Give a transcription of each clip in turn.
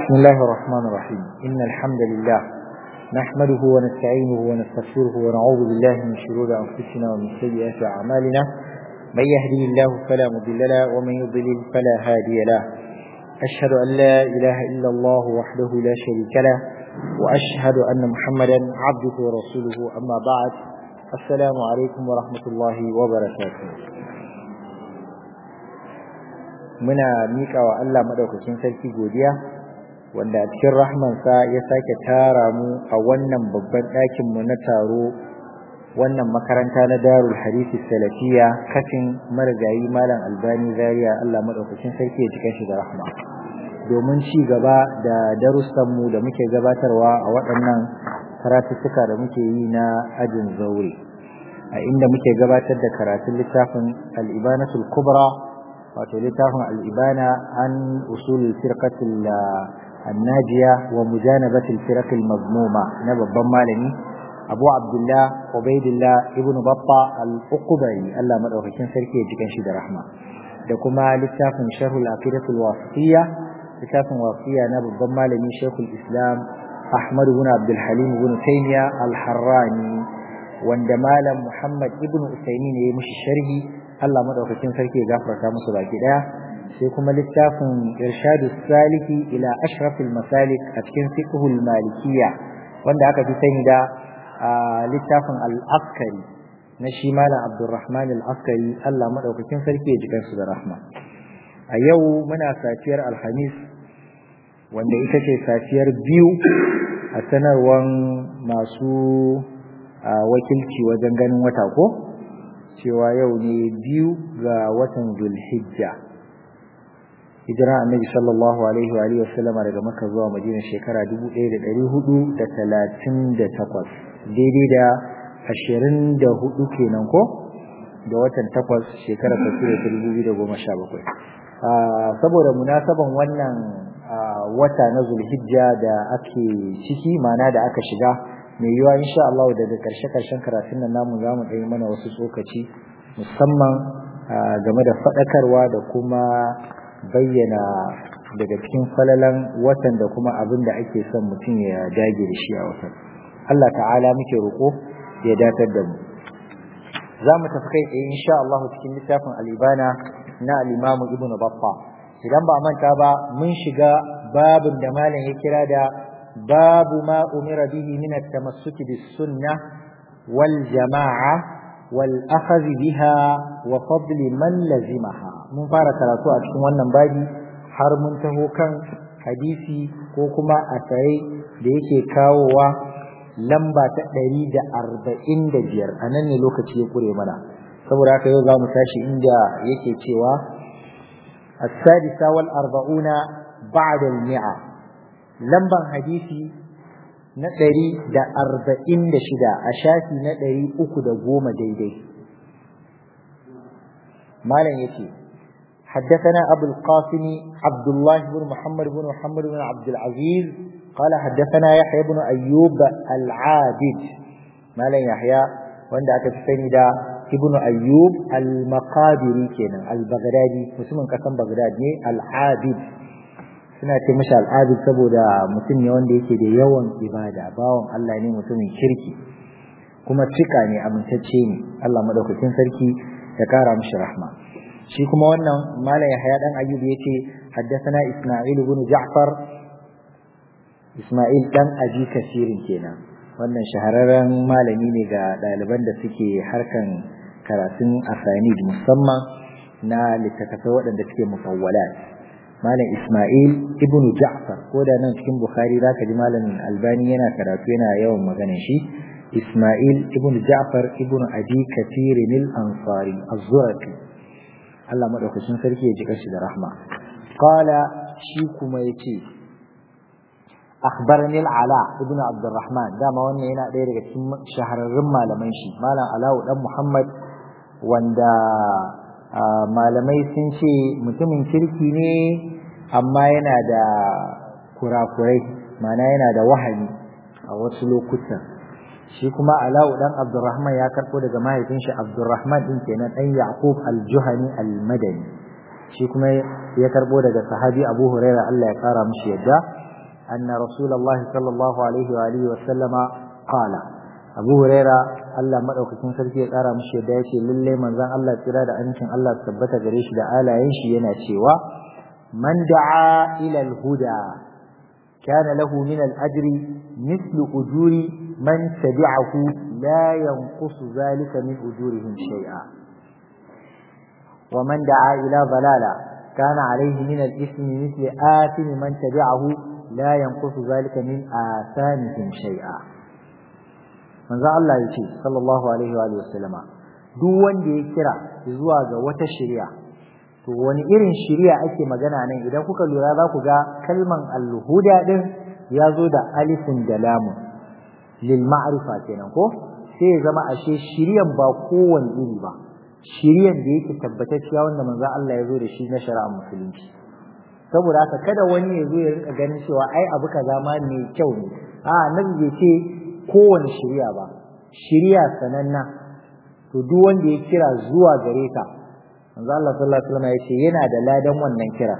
بسم الله الرحمن الرحيم إن الحمد لله نحمده ونستعينه ونستغفره ونعوذ بالله من شرور أنفسنا ومن سيئات أعمالنا من يهدي الله فلا مضل له ومن يضلل فلا هادي له أشهد أن لا إله إلا الله وحده لا شريك له وأشهد أن محمدا عبده ورسوله أما بعد السلام عليكم ورحمة الله وبركاته muna miƙa wa Allah maɗaukakin sarki godiya wanda a cikin rahmansa ya sake tara mu a wannan babban ɗakin mu na taro wannan makaranta na darul hadisi salafiya kafin marigayi malam albani zaria Allah maɗaukakin sarki ya cika shi da rahma domin ci gaba da darussan mu da muke gabatarwa a waɗannan karatuttuka da muke yi na ajin zaure a inda muke gabatar da karatun littafin al-ibanatul kubra wato littafin al'ibana an usul firkatul annajiya wa mujanabatul firakul mazmuma na babban malami abu abdullah ubaidillah ibn babba al-uqbari Allah madaukakin sarki ya jikan shi da rahma da kuma littafin sharhul aqidatul wasiyya littafin wasiya na babban malami shaykhul islam ahmad ibn abdul halim ibn taymiya al-harrani wanda malam muhammad ibn usaymin ya yi mishi sharhi Allah madaukakin sarki ya gafarta musu baki daya sai kuma littafin irshadu saliki ila ashrafil masalik a cikin fiqhul malikiyya wanda aka fi sani da littafin al-askari na shi malam abdurrahman al-askari Allah madaukakin sarki ya jikan su da rahma a yau muna safiyar alhamis wanda ita ce safiyar biyu a sanarwan masu wakilci wajen ganin wata ko cewa yau ne biyu ga watan Zulhijja hijira annabi sallallahu alaihi wa alihi wasallam daga Makka zuwa Madina shekara 1438 daidai da 24 kenan ko da watan 8 shekara ta 2017 saboda munasaban wannan wata na Zulhijja da ake ciki mana da aka shiga mai yiwa insha Allah daga karshe-karshen karatun nan namu za mu ɗaya mana wasu tsokaci musamman game da faɗakarwa da kuma bayyana daga cikin falalan watan da kuma abin da ake son mutum ya dage da shi a watan Allah ta'ala muke roƙo ya datar da mu za mu tafi kai tsaye insha Allah cikin littafin alibana na al-Imam Ibn Battah idan ba manta ba mun shiga babin da malam ya kira da باب ما أمر به من التمسك بالسنة والجماعة والأخذ بها وفضل من لزمها من فارة ثلاثة أشكم wannan babi har mun taho kan hadisi ko kuma asare da yake kawowa lamba ta ɗari da arba'in da biyar a nan ne lokaci ya kure mana saboda haka yau za mu tashi inda yake cewa السادسة والأربعون بعد المئة lamban hadisi na ɗari da arba'in da shida a shafi na ɗari uku da goma daidai malam ya ce حدثنا أبو القاسم عبد الله بن محمد بن محمد بن عبد العزيز قال حدثنا يحيى بن أيوب العابد مالا يحيى وعند أتفسني دا ابن أيوب المقادري كنا البغدادي مسلم قسم بغداد العابد suna ce mashi al'adu saboda mutum ne wanda yake da yawan ibada bawan Allah ne mutumin kirki kuma cika ne amintacce ne Allah madaukakin sarki ya kara mishi rahma shi kuma wannan malam Yahya dan Ayyub yace haddathana Isma'il ibn Ja'far Isma'il dan Abi Kasirin kenan wannan shahararren malami ne ga ɗaliban da suke harkan karatun asanid musamman na littattafai waɗanda suke mufawwalat malam Ismail ibn Ja'far ko da nan cikin Bukhari zaka ji malam Albani yana karatu yana yawan magana shi Ismail ibn Ja'far ibn Abi Kathir al-Ansari az-Zurafi Allah madaukakin sarki ya jika shi da rahma qala shi kuma yace akhbarani al-Ala ibn Abdurrahman dama wannan yana ɗaya daga cikin shahararrun malaman shi malam Ala'u dan Muhammad wanda malamai sun ce mutumin kirki ne amma yana da kurakurai mana yana da wahani a wasu lokutan shi kuma Ala'u dan Abdurrahman ya karɓo daga mahaifin shi Abdurrahman din kenan dan Yaqub al-Juhani al-Madani shi kuma ya karɓo daga sahabi Abu Hurairah Allah ya kara mishi yadda anna rasulullahi sallallahu alaihi wa alihi wa sallama qala abu huraira Allah madaukakin sarki ya kara mishi yadda yace lalle manzon Allah tsira da amincin Allah tabbata gare shi da alayen shi yana cewa man da'a ila al-huda kana lahu min al-ajri mithlu ujuri man tabi'ahu la yanqusu zalika min ujurihim shay'a wa man da'a ila dalala kana alayhi min al-ithmi mithlu athimi man tabi'ahu la yanqusu zalika min athamihim shay'a manzo Allah ya ce sallallahu alaihi wa sallama duk wanda ya kira zuwa ga wata shari'a to wani irin shari'a ake magana nan idan kuka lura za ku ga kalman al-huda din ya zo da alifin da lamun lil ma'rifa kenan ko sai ya zama ashe shari'an ba kowane iri ba shari'an da yake tabbatacciya wanda manzo Allah ya zo da shi na shari'ar musulunci saboda haka kada wani ya zo ya rinka ganin cewa ai abu kaza ma mai kyau ne a annabi bai ce kowane shirya ba shirya sananna to duk wanda ya kira zuwa gare ka manzo Allah sallallahu alaihi wasallam ya ce yana da ladan wannan kira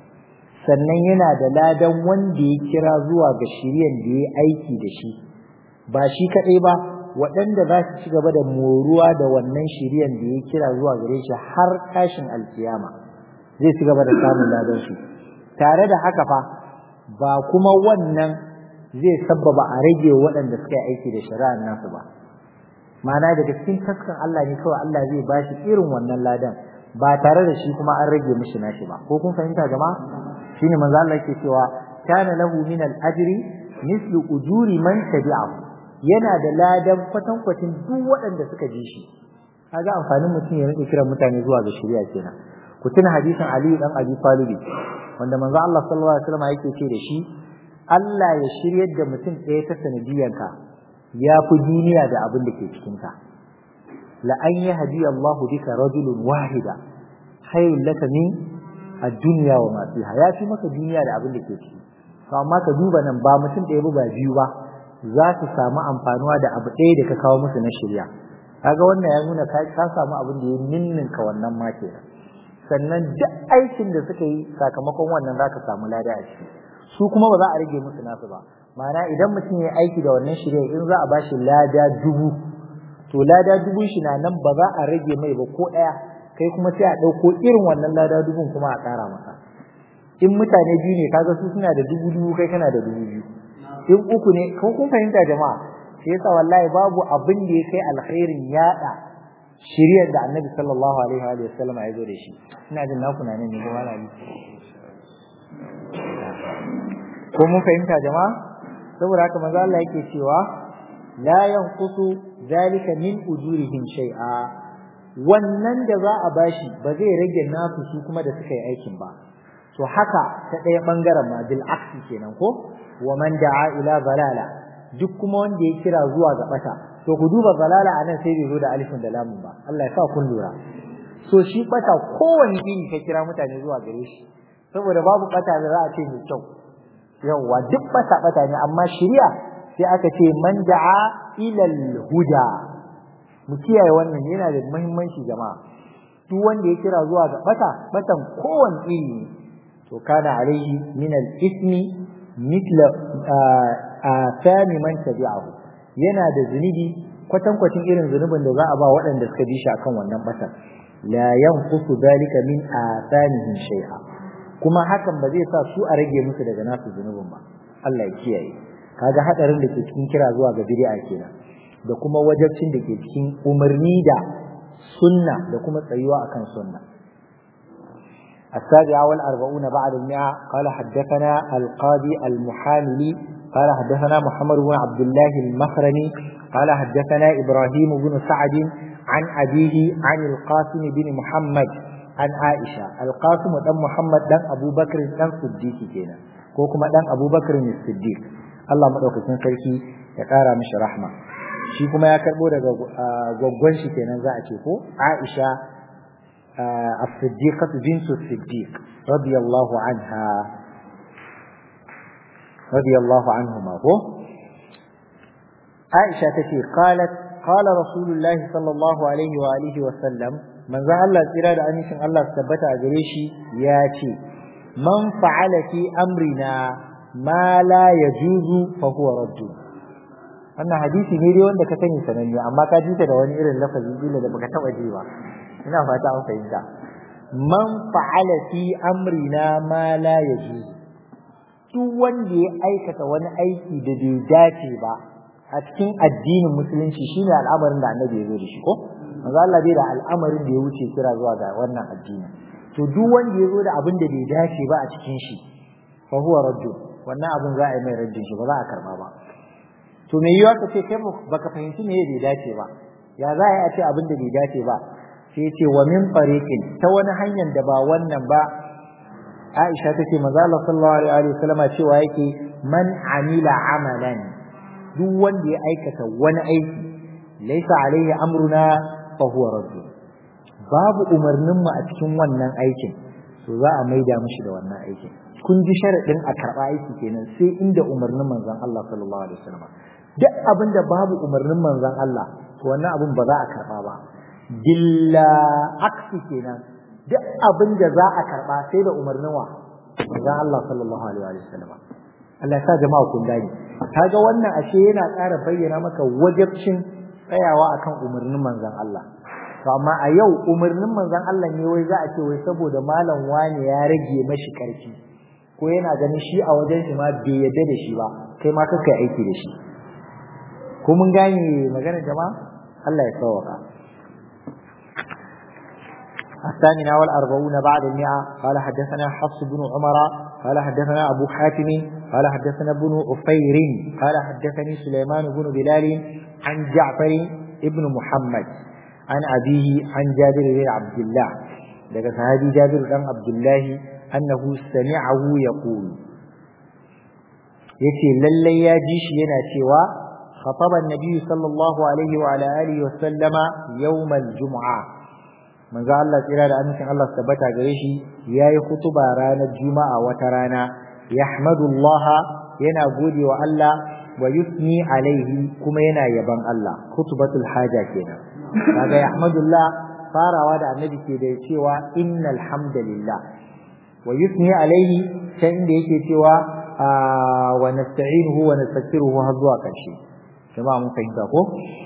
sannan yana da ladan wanda ya kira zuwa ga shiryan da ya aiki da shi ba shi kadai ba waɗanda za su ci gaba da moruwa da wannan shiryan da ya kira zuwa gare shi har tashin alkiyama zai ci gaba da samun ladan shi tare da haka fa ba kuma wannan zai sabbaba a rage waɗanda suka yi aiki da shari'ar nasu ba ma'ana daga cikin taskan Allah ne kawai Allah zai ba shi irin wannan ladan ba tare da shi kuma an rage mishi nashi ba ko kun fahimta jama'a shine manzo Allah yake cewa kana lahu min al-ajri mislu ujuri man tabi'ahu yana da ladan kwatankwacin duk waɗanda suka ji shi kaga amfanin mutum ya rike kiran mutane zuwa ga shari'a kenan ku tuna hadisin Ali dan Abi Talib wanda manzo Allah sallallahu alaihi wasallam yake ce da shi Allah ya shiryar da mutum ɗaya ta sanadiyanka ya fi duniya da abin da ke cikinka. La an yi hadi Allahu bika rajulun wahida khairul laka min ad-dunya wa ma fiha ya fi maka duniya da abin da ke ciki. To amma ka duba nan ba mutum ɗaya ba biyu ba za su samu amfanuwa da abu ɗaya da ka kawo musu na shirya. Kaga wannan ya nuna ka samu abin da ya ninninka wannan ma kenan. Sannan duk aikin da suka yi sakamakon wannan za ka samu lada a ciki. su kuma ba za a rage musu nasu ba ma'ana idan mutum ya aiki da wannan shirya in za a bashi lada dubu to lada dubun shi na nan ba za a rage mai ba ko ɗaya kai kuma sai a ɗauko irin wannan lada dubun kuma a ƙara maka in mutane biyu ne kaga su suna da dubu dubu kai kana da dubu biyu in uku ne ko kun fahimta jama'a sai yasa wallahi babu abin da ya kai alkhairin yaɗa shiryar da annabi sallallahu alaihi wa sallam ya zo da shi ina jin naku na nan ne ko malami ko mun fahimta jama'a saboda haka manzo Allah yake cewa la yanqusu zalika min ujurihim shay'a wannan da za a bashi ba zai rage nasu su kuma da suka yi aikin ba to haka ta ɗaya bangaren ma bil aksi kenan ko wa man da'a ila zalala duk kuma wanda ya kira zuwa ga bata to ku duba zalala anan sai bai zo da alifin da lamun ba Allah ya sa kun lura so shi bata kowanne iri ka kira mutane zuwa gare shi saboda babu bata da za a ce mai kyau yawwa duk bata bata ne amma shari'a sai aka ce man da'a ila huda mu kiyaye wannan yana da muhimmanci jama'a duk wanda ya kira zuwa ga bata batan kowanne iri ne to kana alaihi min al-ismi mithla athami man tabi'ahu yana da zunubi kwatankwacin irin zunubin da za a ba waɗanda suka bi shi akan wannan batan la yanqusu dalika min athamihim shay'a kuma hakan ba zai sa su a rage musu daga nasu zunubin ba Allah ya kiyaye kaga hadarin da ke cikin kira zuwa ga bid'a kenan da kuma wajabcin da ke cikin umarni da sunna da kuma tsayuwa akan sunna السابعة والأربعون بعد المئة قال حدثنا القاضي المحاملي قال حدثنا محمد بن عبد الله المخرمي قال حدثنا إبراهيم بن سعد عن أبيه عن القاسم بن محمد an Aisha alqasim dan Muhammad dan Abubakar dan Siddiq kenan ko kuma dan Abubakar ne Siddiq Allah madaukakin sarki ya kara mishi rahma shi kuma ya karbo daga gwaggwan shi kenan za a ce ko Aisha as-Siddiqah bint Siddiq radiyallahu anha radiyallahu anhuma ko Aisha tace qalat qala rasulullahi sallallahu alaihi wa alihi wa sallam manzo Allah tsira da amincin Allah su tabbata a gare shi ya ce man fa'ala fi amrina ma la yajuzu fa huwa raddu wannan hadisi ne dai wanda ka sani sananne amma ka ji ta da wani irin lafazi kila da baka taba ji ba ina fata an fahimta man fa'ala fi amrina ma la yajuzu duk wanda ya aikata wani aiki da bai dace ba a cikin addinin musulunci shine al'amarin da annabi ya zo da shi ko manzo Allah bai da al'amarin da ya wuce kira zuwa ga wannan addini to duk wanda ya zo da abin da bai dace ba a cikin shi fa huwa raddu wannan abin za a yi mai raddin shi ba za a karba ba to me yiwa ka ce kai baka fahimci me bai dace ba ya za a yi a ce abin da bai dace ba sai ya ce wa min fariqin ta wani hanyar da ba wannan ba Aisha take manzo Allah sallallahu alaihi wasallama cewa yake man amila amalan duk wanda ya aikata wani aiki laysa alaihi amruna fa huwa raddu babu umarnin mu a cikin wannan aikin to za a maida mishi da wannan aikin kun ji sharadin a karba aiki kenan sai inda umarnin manzon Allah sallallahu alaihi wasallam duk abin da babu umarnin manzon Allah to wannan abin ba za a karba ba dilla aksi kenan duk abin da za a karba sai da umarnin wa manzon Allah sallallahu alaihi wasallam Allah ya sa jama'a kun gani kaga wannan ashe yana ƙara bayyana maka wajibcin tsayawa akan umarnin manzon Allah to amma a yau umarnin manzon Allah ne wai za a ce wai saboda malam wani ya rage mashi karfi ko yana ganin shi a wajen shi ma bai yadda da shi ba kai ma kai aiki da shi ko mun gane magana jama'a Allah ya sauka الثامنة والأربعون بعد المئة قال حدثنا حفص بن عمر قال حدثنا أبو حاتم قال حدثنا ابن أفير قال حدثني سليمان بن بلال عن جعفر ابن محمد عن أبيه عن جابر بن عبد الله daga sahabi Jabir dan Abdullah annahu sami'ahu yaqul yace lalle ya ji shi yana cewa khataba an-nabi sallallahu alaihi wa ala alihi wa sallama yawm al-jum'a manzo Allah tsira da amincin Allah tabbata gare shi yayi kutuba ranar juma'a wata rana yahmadullah yana gode wa Allah wa yusni alaihi kuma yana yaban Allah kutubatul haja kenan kaga yahmadullah farawa da annabi ke da cewa innal hamdalillah wa yusni alaihi can inda yake cewa wa nasta'inuhu wa nastaghfiruhu har zuwa karshe jama'a mun fahimta ko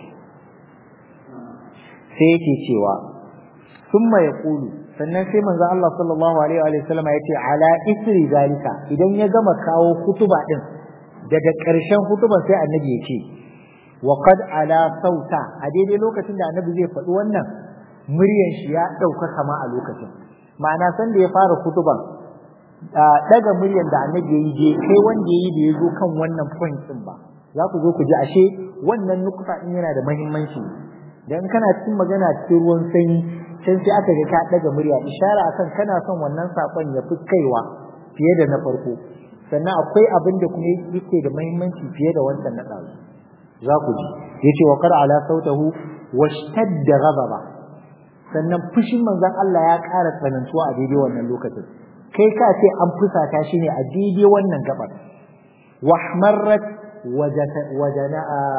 sai yake cewa thumma yaqulu sannan sai manzo Allah sallallahu alaihi wa sallam ya ce ala isri zalika idan ya gama kawo kutuba din daga ƙarshen kutuban sai annabi ya ce wa qad ala sauta a daidai lokacin da annabi zai faɗi wannan muryan shi ya ɗauka kama a lokacin ma'ana san da ya fara kutuban daga muryan da annabi ya yi je kai wanda ya yi da ya zo kan wannan point din ba za ku zo ku ji ashe wannan nukuta din yana da muhimmanci dan kana cikin magana cikin ruwan sanyi can sai aka ga ka daga murya ishara akan kana son wannan sakon ya fi kaiwa fiye da na farko sannan akwai abin da kuma yake da muhimmanci fiye da wancan na ɗazu za ku ji yace wa qara ala sautahu washtadda ghadaba sannan fushin manzon Allah ya ƙara tsanantuwa a daidai wannan lokacin kai ka ce an fusata shi ne a daidai wannan gabar wahmarrat wajana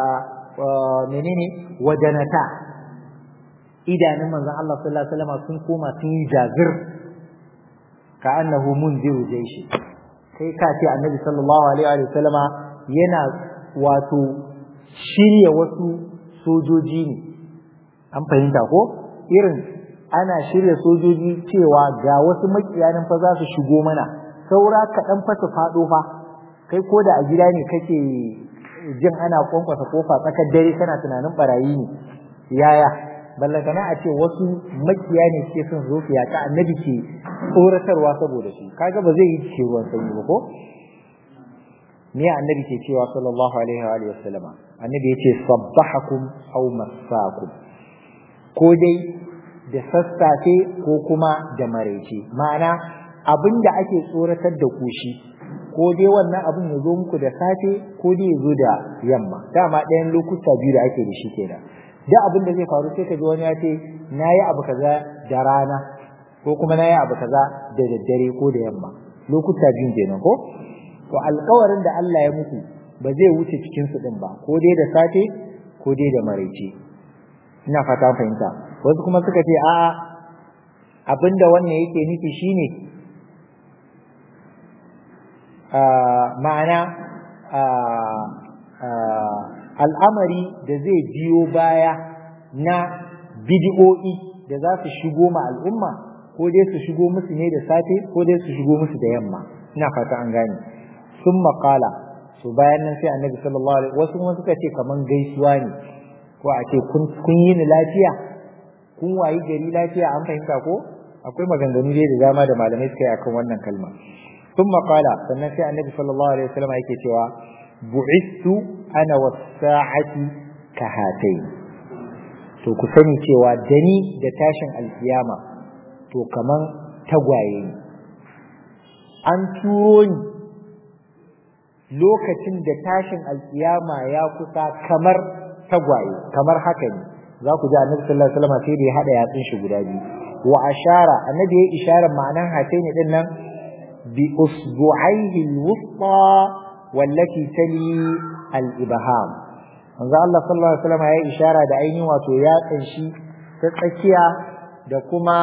menene wajanata idanun manzon Allah sallallahu alaihi wasallam sun koma sun yi jazir ka annahu munziru jaishi kai ka ce annabi sallallahu alaihi wasallama yana wato shirya wasu sojoji ne an fahimta ko irin ana shirya sojoji cewa ga wasu makiyanin fa za su shigo mana saura kaɗan fa su faɗo fa kai ko da a gida ne kake jin ana kwankwasa kofa tsakar dare kana tunanin barayi ne yaya ballantana a ce wasu makiya ne suke son zo su yaƙa annabi ke tsoratarwa saboda su kaga ba zai yi cikin ruwan sanyi ba ko me annabi ke cewa sallallahu alaihi wa sallama annabi ya ce sabbahakum aw massakum ko dai da sassafe ko kuma da maraice ma'ana abin da ake tsoratar da ku shi ko dai wannan abin ya zo muku da safe ko dai ya zo da yamma dama ɗayan lokuta biyu da ake da shi kenan da abin da zai faru sai ka ji wani ya ce na yi abu kaza da rana ko kuma na yi abu kaza da daddare ko da yamma lokuta biyu kenan ko to alkawarin da Allah ya muku ba zai wuce cikin su din ba ko dai da safe ko dai da maraice ina fata fahimta wasu kuma suka ce a'a abinda wannan yake nufi shine ma'ana al'amari da zai biyo baya na bidi'o'i da za su shigo ma al'umma ko dai su shigo musu ne da safe ko dai su shigo musu da yamma ina fata an gane sun maƙala so bayan nan sai annabi sallallahu alaihi wasu kuma suka ce kaman gaisuwa ne ko a ce kun yi ni lafiya kun wayi gari lafiya an fahimta ko akwai maganganu dai da dama da malamai suka yi akan wannan kalma sun maƙala sannan sai annabi sallallahu alaihi wasallam yake cewa bu'istu ana wasa'ati ka hatai to ku sani cewa dani da tashin alkiyama to kaman tagwaye ne an turo ni lokacin da tashin alkiyama ya kusa kamar tagwaye kamar haka ne za ku ji annabi sallallahu alaihi wasallam sai da ya hada yatsun shi guda biyu wa ashara annabi ya ishara ma'anan hataini din nan bi usbu'aihi al-wusta wallati tali al-ibham manzo Allah sallallahu alaihi wasallam ya ishara da ainihin wato yatsun shi ta tsakiya da kuma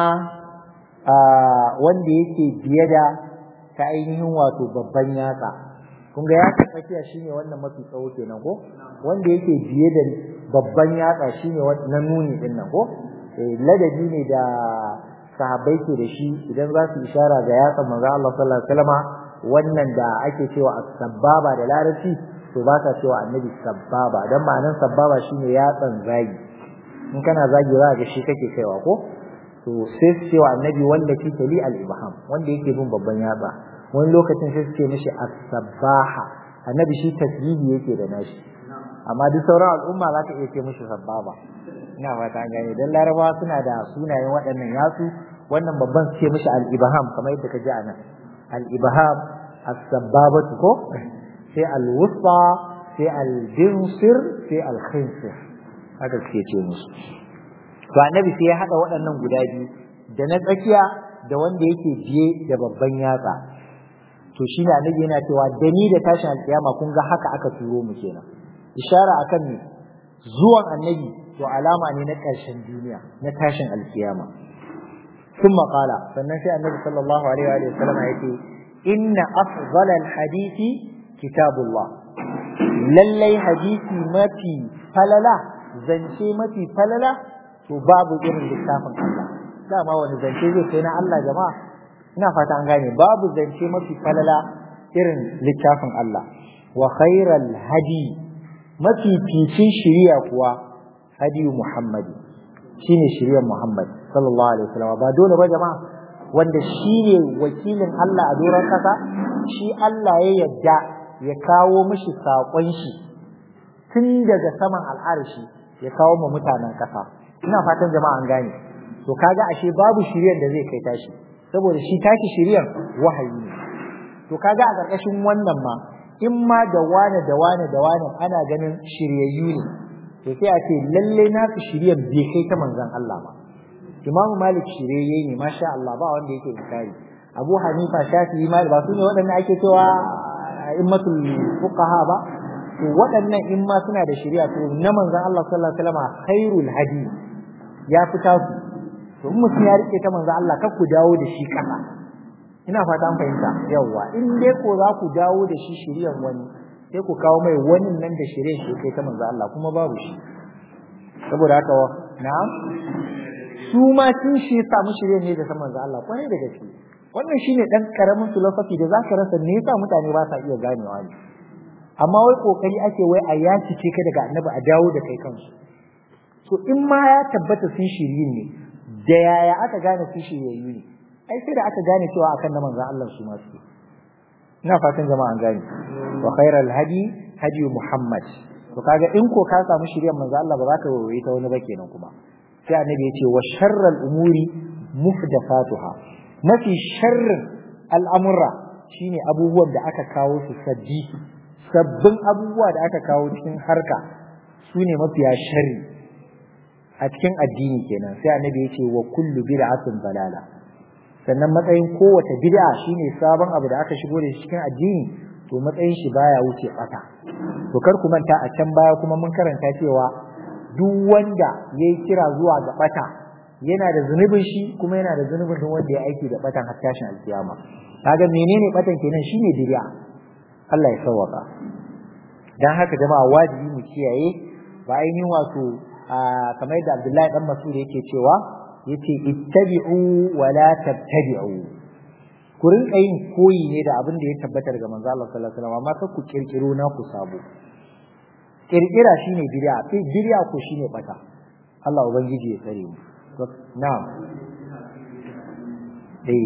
wanda yake biye da ta ainihin wato babban yatsa kun ga yatsa tsakiya shine wannan mafi tsawo kenan ko wanda yake biye da babban yatsa shine na nuni din nan ko ladabi ne da sahabbai ke da shi idan za su ishara ga yatsa manzo Allah sallallahu alaihi wasallam wannan da ake cewa as-sababa da larabci to ba ka cewa annabi sababa dan ma'anar sababa shine yatsan zagi in kana zagi za ga shi kake kaiwa ko to sai su cewa annabi wanda ke tali al-ibham wanda yake bin babban yatsa wani lokacin sai su ce mishi as-sabaha annabi shi tasbihi yake da nashi amma duk sauran al'umma za ka iya ce mishi sababa ina fata an gane dan larabawa suna da sunayen waɗannan yatsu wannan babban su ce mishi al-ibham kamar yadda ka ji anan al-ibham as-sababatu ko sai al-wusta sai al-dinsir sai al-khinsir haka suke ce musu to annabi sai ya hada waɗannan guda biyu da na tsakiya da wanda yake biye da babban yatsa to shine annabi yana cewa da ni da tashin alkiyama kun ga haka aka turo mu kenan ishara akan ne zuwan annabi to alama ne na ƙarshen duniya na tashin alkiyama ثم قال sannan sai annabi sallallahu alaihi wa sallam yake inna afdalal hadisi kitabullah lallai hadisi mafi falala zance mafi falala to babu irin littafin Allah dama wani zance zai kai na Allah jama'a ina fata an gane babu zance mafi falala irin littafin Allah wa khairal hadi mafi ficin shiriya kuwa hadi Muhammad shine shiriyar Muhammad sallallahu alaihi wasallam ba dole ba jama'a wanda shine wakilin Allah a doron kasa shi Allah ya yadda ya kawo mishi saƙon shi tun daga saman al'arshi ya kawo ma mutanen ƙasa ina fatan jama'a an gane to kaga ashe babu shiriyar da zai kai tashi saboda shi tashi shiriyar wahayi ne to kaga a ƙarƙashin wannan ma in ma da wane da wane da wane ana ganin shiryayyu ne to sai a ce lalle nasu shiriyar bai kai ta manzon Allah ba Imamu Malik shiryayye ne masha Allah ba wanda yake inkari Abu Hanifa Shafi'i Malik ba su ne waɗanda ake cewa a'immatul fuqaha ba to waɗannan in ma suna da shari'a to na manzon Allah sallallahu alaihi wasallam khairul hadi ya fita su to in mutum ya rike ta manzon Allah kar ku dawo da shi kasa ina fata an fahimta yawa in dai ko za ku dawo da shi shari'ar wani sai ku kawo mai wani nan da shari'ar shi kai ta manzon Allah kuma babu shi saboda haka na'am su ma sun shi samu shari'ar ne da ta manzon Allah kwarai da gaske wannan shine dan karamin philosophy da zaka rasa me yasa mutane ba sa iya ganewa ne amma wai kokari ake wai a yaci ce ka daga annabi a dawo da kai kansu to in ma ya tabbata sun shirye ne da yaya aka gane sun shiryayyu ne ai sai da aka gane cewa akan na manzon Allah su ma su ina fatan jama'a an gane wa khairal hadi hadi muhammad to kaga in ko ka samu shiryan manzon Allah ba za ka waye ta wani ba kenan kuma sai annabi ya ce wa sharral umuri muhdathatuha mafi sharrin al'amura shine abubuwan da aka kawo su sabbi sabbin abubuwa da aka kawo cikin harka su ne mafiya sharri a cikin addini kenan sai annabi ya ce wa kullu bid'atin balala sannan matsayin kowace bid'a shine sabon abu da aka shigo da shi cikin addini to matsayin shi baya wuce bata to kar ku manta a can baya kuma mun karanta cewa duk wanda yayi kira zuwa ga bata yana da zunubin shi kuma yana da zunubin duk wanda ya aiki da batan har tashin alkiyama kaga menene batan kenan shine bid'a Allah ya sauwaka dan haka jama'a wajibi mu kiyaye ba ainihin wato kamar yadda Abdullahi dan Mas'ud yake cewa yace ittabi'u wa la tabtadi'u ku rinka yin koyi ne da abin da ya tabbata daga manzo Allah sallallahu alaihi wasallam amma kar ku kirkiro na ku sabo kirkira shine bid'a bid'a ko shine bata Allah ubangiji ya tsare mu na'am eh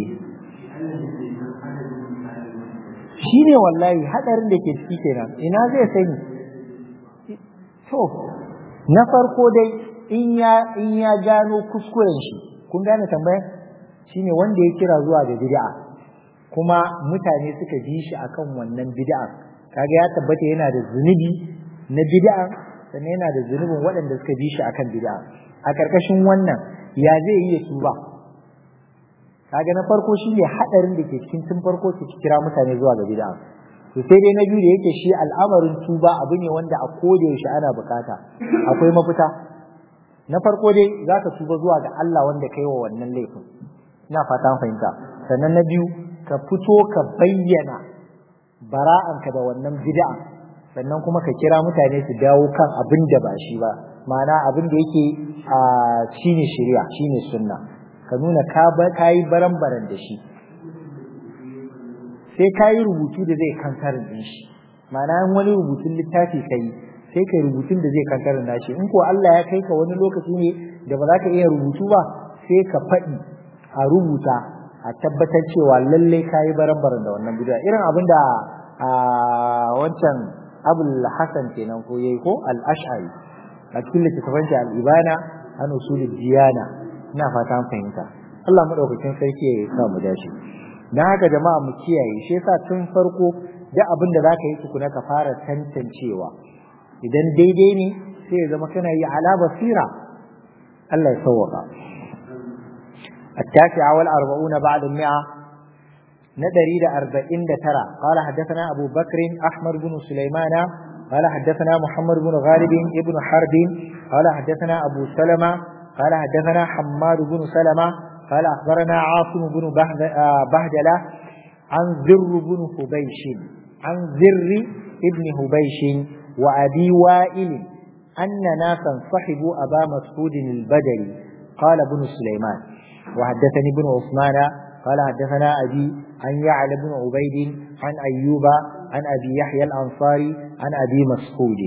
shine wallahi hadarin da ke ciki kenan ina zai sani to na farko dai in ya in ya gano kuskuren shi kun gane tambayar shine wanda ya kira zuwa ga bid'a kuma mutane suka ji shi akan wannan bid'a kaga ya tabbata yana da zunubi na bid'a sannan yana da zunubin waɗanda suka bi shi akan bid'a a karkashin wannan ya zai iya tuba kaga na farko shine hadarin da ke cikin tun farko su kira mutane zuwa ga bid'a to sai dai na biyu da yake shi al'amarin tuba abu ne wanda a koda yaushe ana bukata akwai mafita na farko dai zaka tuba zuwa ga Allah wanda kai wa wannan laifin ina fata an fahimta sannan na biyu ka fito ka bayyana bara'anka da wannan bid'a sannan kuma ka kira mutane su dawo kan abin da ba shi ba ma'ana abin da yake a shine shari'a shine sunna ka nuna ka ba kai baran-baran da shi sai ka yi rubutu da zai kankarin din shi ma'ana in wani rubutun littafi ka yi sai ka rubutun da zai kankarin nashi in ko Allah ya kai ka wani lokaci ne da ba za ka iya rubutu ba sai ka faɗi a rubuta a tabbatar cewa lallai ka yi baran-baran da wannan bid'a irin abin da a wancan abul hasan kenan ko yayi ko al-ash'ari a cikin littafin al-ibana an usulul diyana ina fata an fahimta Allah madaukakin sarki ya sa mu dace dan haka jama'a mu kiyaye shi yasa tun farko da abin da zaka yi tukuna ka fara tantancewa idan daidai ne sai ya zama kana yi ala basira Allah ya sauwaka التاسعة والأربعون بعد المئة ندري أربعين ترى قال حدثنا أبو بكر أحمد بن سليمان قال حدثنا محمد بن غالب ابن حرب قال حدثنا أبو سلمة قال حدثنا حماد بن سلمة قال أخبرنا عاصم بن بهدلة عن ذر بن حبيش عن ذر ابن حبيش وأبي وائل أن ناسا صحبوا أبا مسعود البدري قال ابن سليمان وحدثني ابن عثمان قال حدثنا أبي عن يعلى بن عبيد عن أيوب عن أبي يحيى الأنصاري عن أبي مسعود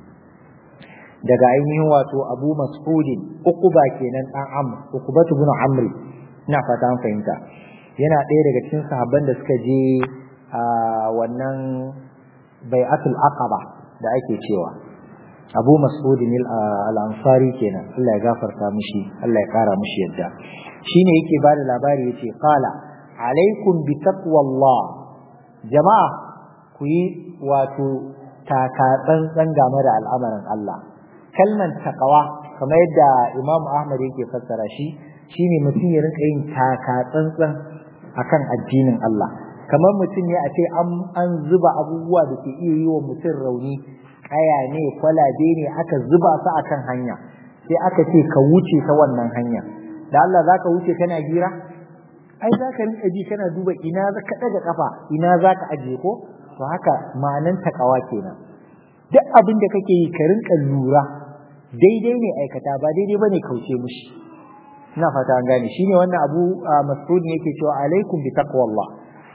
daga ainihin wato abu mas'udin uquba kenan dan amr uqubatu ibn amr ina fata an fahimta yana ɗaya daga cikin sahabban da suka je a wannan bai'atul aqaba da ake cewa abu mas'udin al-ansari kenan Allah ya gafarta mishi Allah ya kara mishi yadda shine yake bada labari yace qala alaikum bi taqwallah jama'a ku yi wato taka tsantsan game da al'amarin Allah kalman taqwa kamar yadda Imam Ahmad yake fassara shi shine mutum ya rinka yin taka tsantsan akan addinin Allah kamar mutum ne a ce an zuba abubuwa da ke iya yi wa mutum rauni kaya ne kwalabe ne aka zuba su akan hanya sai aka ce ka wuce ta wannan hanya da Allah zaka wuce kana gira ai zaka rinka ji kana duba ina ka daga kafa ina zaka aje ko to haka ma'anan takawa kenan duk abin da kake yi ka rinka lura daidai ne aikata ba daidai bane kauce mushi ina fata an gane shine wannan abu mas'ud ne yake cewa alaikum bi taqwallah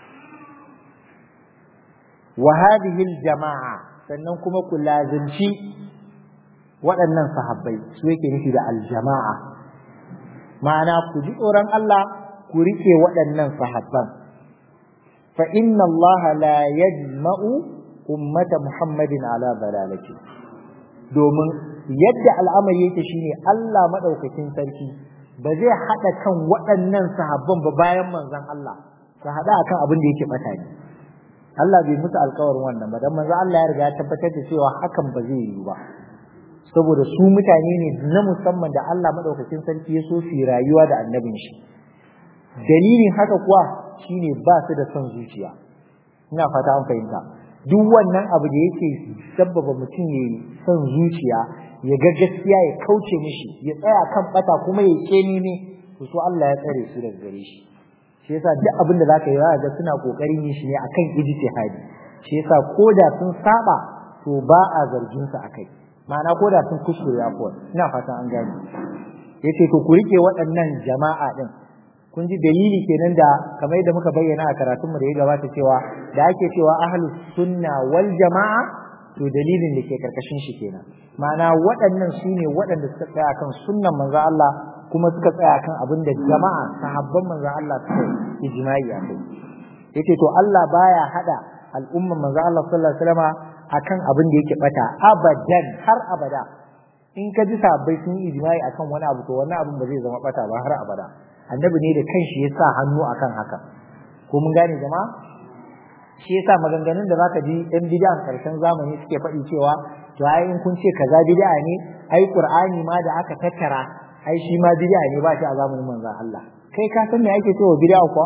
wa hadhihi al-jama'a sannan kuma ku lazimci waɗannan sahabbai su yake nufi da aljama'a ma'ana ku ji tsoron Allah ku rike waɗannan sahabban fa inna Allah la yajma'u ummata Muhammadin ala dalalati domin yadda al'amari yake shine Allah madaukakin sarki ba zai haɗa kan waɗannan sahabban ba bayan manzon Allah su haɗa akan abin da yake bata ne Allah bai musu alkawarin wannan ba dan manzo Allah ya riga ya tabbatar da cewa hakan ba zai yi ba saboda su mutane ne na musamman da Allah madaukakin sarki ya so su rayuwa da annabin shi dalilin haka kuwa shine ba su da son zuciya ina fata an fahimta duk wannan abu da yake sabbaba mutum ya son zuciya ya ga gaskiya ya kauce mishi ya tsaya kan bata kuma ya kene ne to so Allah ya tsare su daga gare shi shi yasa duk abin da zaka yi za ga suna kokarin yin shi ne akan ijtihadi shi yasa koda sun saba to ba a zargin su akai ma'ana koda sun kuskure ya kuwa ina fatan an gane yace to ku rike waɗannan jama'a din kun ji dalili kenan da kamar yadda muka bayyana a karatunmu da ya gabata cewa da ake cewa ahlus sunna wal jama'a to dalilin da ke karkashin shi kenan ma'ana waɗannan su ne waɗanda suka tsaya kan sunnan manzo Allah kuma suka tsaya kan abin da jama'a sahabban manzo Allah suka yi ijma'i a kai yace to Allah baya hada al'umman manzo Allah sallallahu alaihi wasallam akan abin da yake bata abadan har abada in ka ji sahabbai sun yi ijma'i akan wani abu to wannan abin ba zai zama bata ba har abada annabi ne da kanshi ya sa hannu akan haka ko mun gane jama'a shi yasa maganganun da zaka ji ɗan bid'an karshen zamani suke faɗi cewa to ai in kun ce kaza bid'a ne ai qur'ani ma da aka tattara ai shi ma bid'a ne ba shi a zamanin manzon Allah kai ka san me ake cewa bid'a kuwa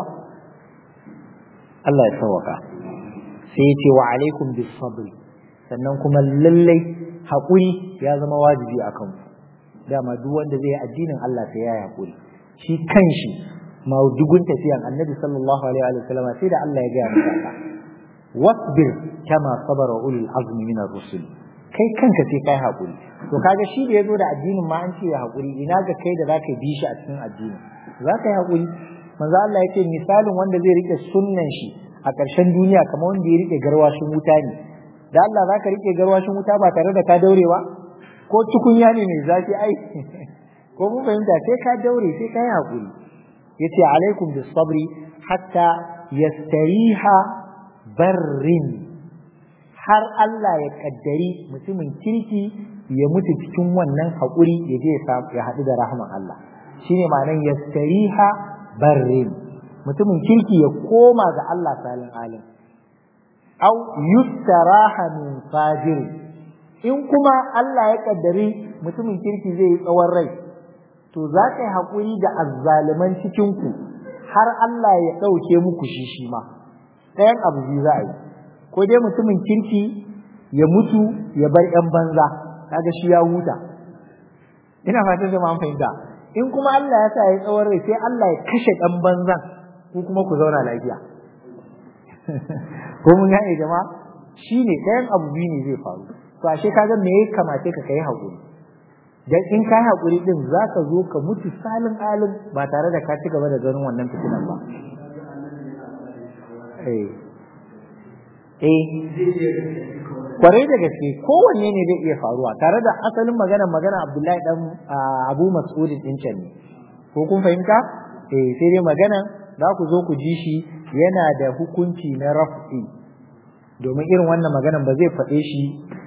Allah ya sauka sai ya ce wa alaikum bis sabr sannan kuma lallai haƙuri ya zama wajibi a kanku dama duk wanda zai yi addinin Allah sai ya yi haƙuri shi kanshi maudugun tafiyan annabi sallallahu alaihi wa sallam sai da Allah ya gaya masa haka wasbir kama sabara ulul azmi min ar-rusul kai kanka sai kai hakuri to kaga shi da yazo da addinin ma an ce ya hakuri ina ga kai da zaka bi shi a cikin addini zaka yi hakuri manzo Allah yake misalin wanda zai rike sunnan shi a ƙarshen duniya kamar wanda ya rike garwashin wuta ne da Allah zaka rike garwashin wuta ba tare da ka daurewa ko tukunya ne mai zafi ai ko mun fahimta sai ka daure sai ka yi hakuri yace alaikum bis sabri hatta yastariha barrin har Allah ya kaddari mutumin kirki ya mutu cikin wannan haƙuri ya je ya haɗu da rahman Allah shine ma'anar yastariha barrin mutumin kirki ya koma ga Allah salin alim au yustaraha min fajir in kuma Allah ya kaddari mutumin kirki zai yi tsawon rai to za ka yi haƙuri da azzaliman cikinku har Allah ya ɗauke muku shi shi ma ɗayan abu biyu za a yi ko dai mutumin kirki ya mutu ya bar ‘yan banza kaga shi ya huta ina fatan jama'a fahimta in kuma Allah ya sa ya tsawon rai sai Allah ya kashe ɗan banzan ku kuma ku zauna lafiya ko mun gane jama'a shine ɗayan abu biyu ne zai faru to ashe kaga me ya kamace ka kai haƙuri dan in kai haƙuri din zaka zo ka mutu salin alim ba tare da ka ci gaba da ganin wannan fitinan ba eh eh kwarai da gaske kowanne ne zai iya faruwa tare da asalin magana magana Abdullahi dan Abu Mas'ud din can ne ko kun fahimta eh sai dai magana za ku zo ku ji shi yana da hukunci na raf'i domin irin wannan maganan ba zai faɗe shi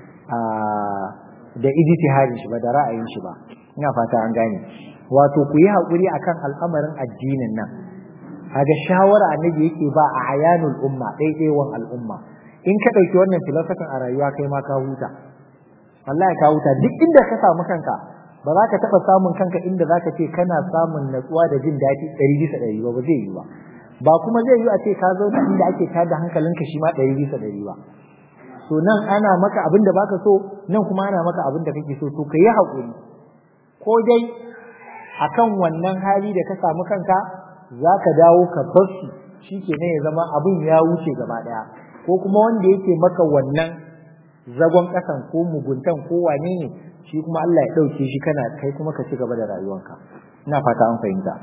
da ijtihadin shi ba da ra'ayin shi ba ina fata an gane wato ku yi haƙuri akan al'amarin addinin nan kaga shawara annabi yake ba a ayanul umma ɗaiɗaiwan al'umma in ka ɗauki wannan filosofin a rayuwa kai ma ka huta wallahi ka huta duk inda ka samu kanka ba za ka taɓa samun kanka inda za ka ce kana samun natsuwa da jin daɗi ɗari bisa ɗari ba ba zai yi ba ba kuma zai yi a ce ka zauna inda ake tada hankalinka shi ma ɗari bisa ɗari ba so nan ana maka abin da baka so nan kuma ana maka abin da kake so to ka yi haƙuri ko dai akan wannan hali da ka samu kanka za ka dawo ka bar shi shi ke ya zama abin ya wuce gaba ɗaya ko kuma wanda yake maka wannan zagon ƙasan ko muguntan ko wane ne shi kuma Allah ya ɗauke shi kana kai kuma ka ci gaba da rayuwanka ina fata an fahimta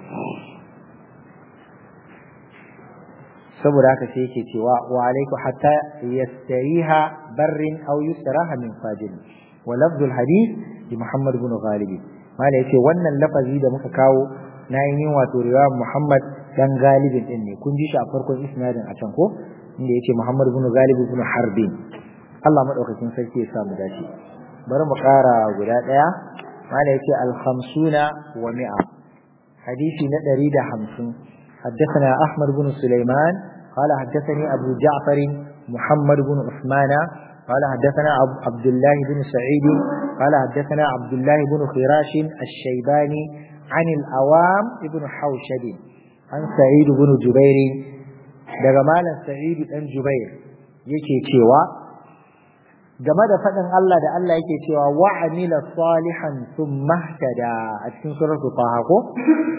saboda haka sai yake cewa wa alaiku hatta yastariha barrin aw yustaraha min fajir wa lafzul hadith bi Muhammad ibn Ghalib mala yace wannan lafazi da muka kawo na yin wato riwayar Muhammad dan Galibin din ne kun ji shi a farkon isnadin a can ko inda yace Muhammad ibn Ghalib ibn Harbin Allah madaukakin sarki ya sa mu dace bari mu ƙara guda ɗaya mala yace al-khamsuna wa mi'a hadisi na 150 حدثنا أحمد بن سليمان قال حدثني أبو جعفر محمد بن عثمان قال حدثنا عبد الله بن سعيد قال حدثنا عبد الله بن خراش الشيباني عن الأوام بن حوشد عن سعيد بن جبير دجمال سعيد بن جبير yake cewa game da faɗin Allah da Allah yake cewa wa amila salihan thumma ihtada a cikin suratul Taha ko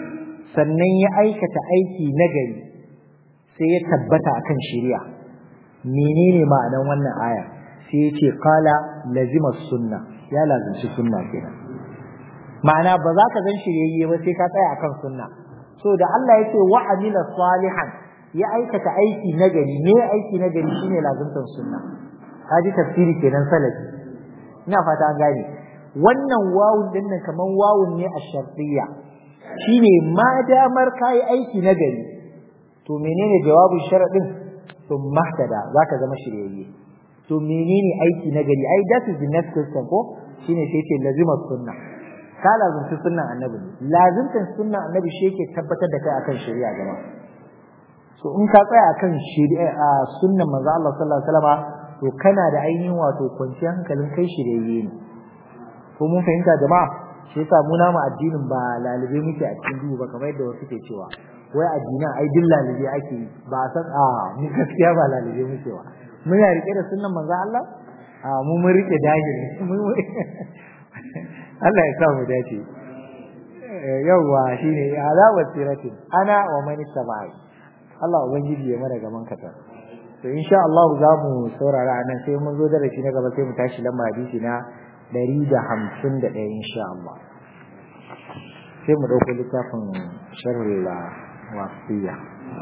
sannan ya aikata aiki nagari sai ya tabbata akan shari'a menene ma'anan wannan aya sai ya ce qala lazima sunna ya lazimci sunna kenan ma'ana ba za ka zan shiryayye ba sai ka tsaya akan sunna so da Allah ya ce wa amila salihan ya aikata aiki nagari me aiki nagari shine lazimtan sunna kaji tafsiri kenan salafi ina fata an gane wannan wawun din nan kaman wawun ne a shartiyya shine ma damar kai aiki nagari to menene jawabin sharadin to mahtada zaka zama shiryayye to menene aiki nagari ai that is the next question ko shine sai ce lazima sunna ka lazimci sunnan annabi lazimtan sunnan annabi shi yake tabbatar da kai akan shari'a gaba so in ka tsaya akan shari'a a sunnan manzo Allah sallallahu alaihi wasallam to kana da ainihin wato kwanciyar hankalin kai shirye ne ko mun fahimta jama'a shi yasa mu namu addinin ba lalube muke a cikin duhu ba kamar yadda wasu ke cewa wai addinin ai duk lalube ake yi ba san a mu gaskiya ba lalube muke ba muna rike da sunnan manzo Allah a mu mun rike dahiri Allah ya sa mu dace yawwa shine ala wasiratin ana wa man sabai Allah ubangiji ya mara gaban kata to insha Allah za mu saurara anan sai mun zo darasi na gaba sai mu tashi lamba hadisi na 151 insha Allah sai mu dauko littafin sharhul wasiya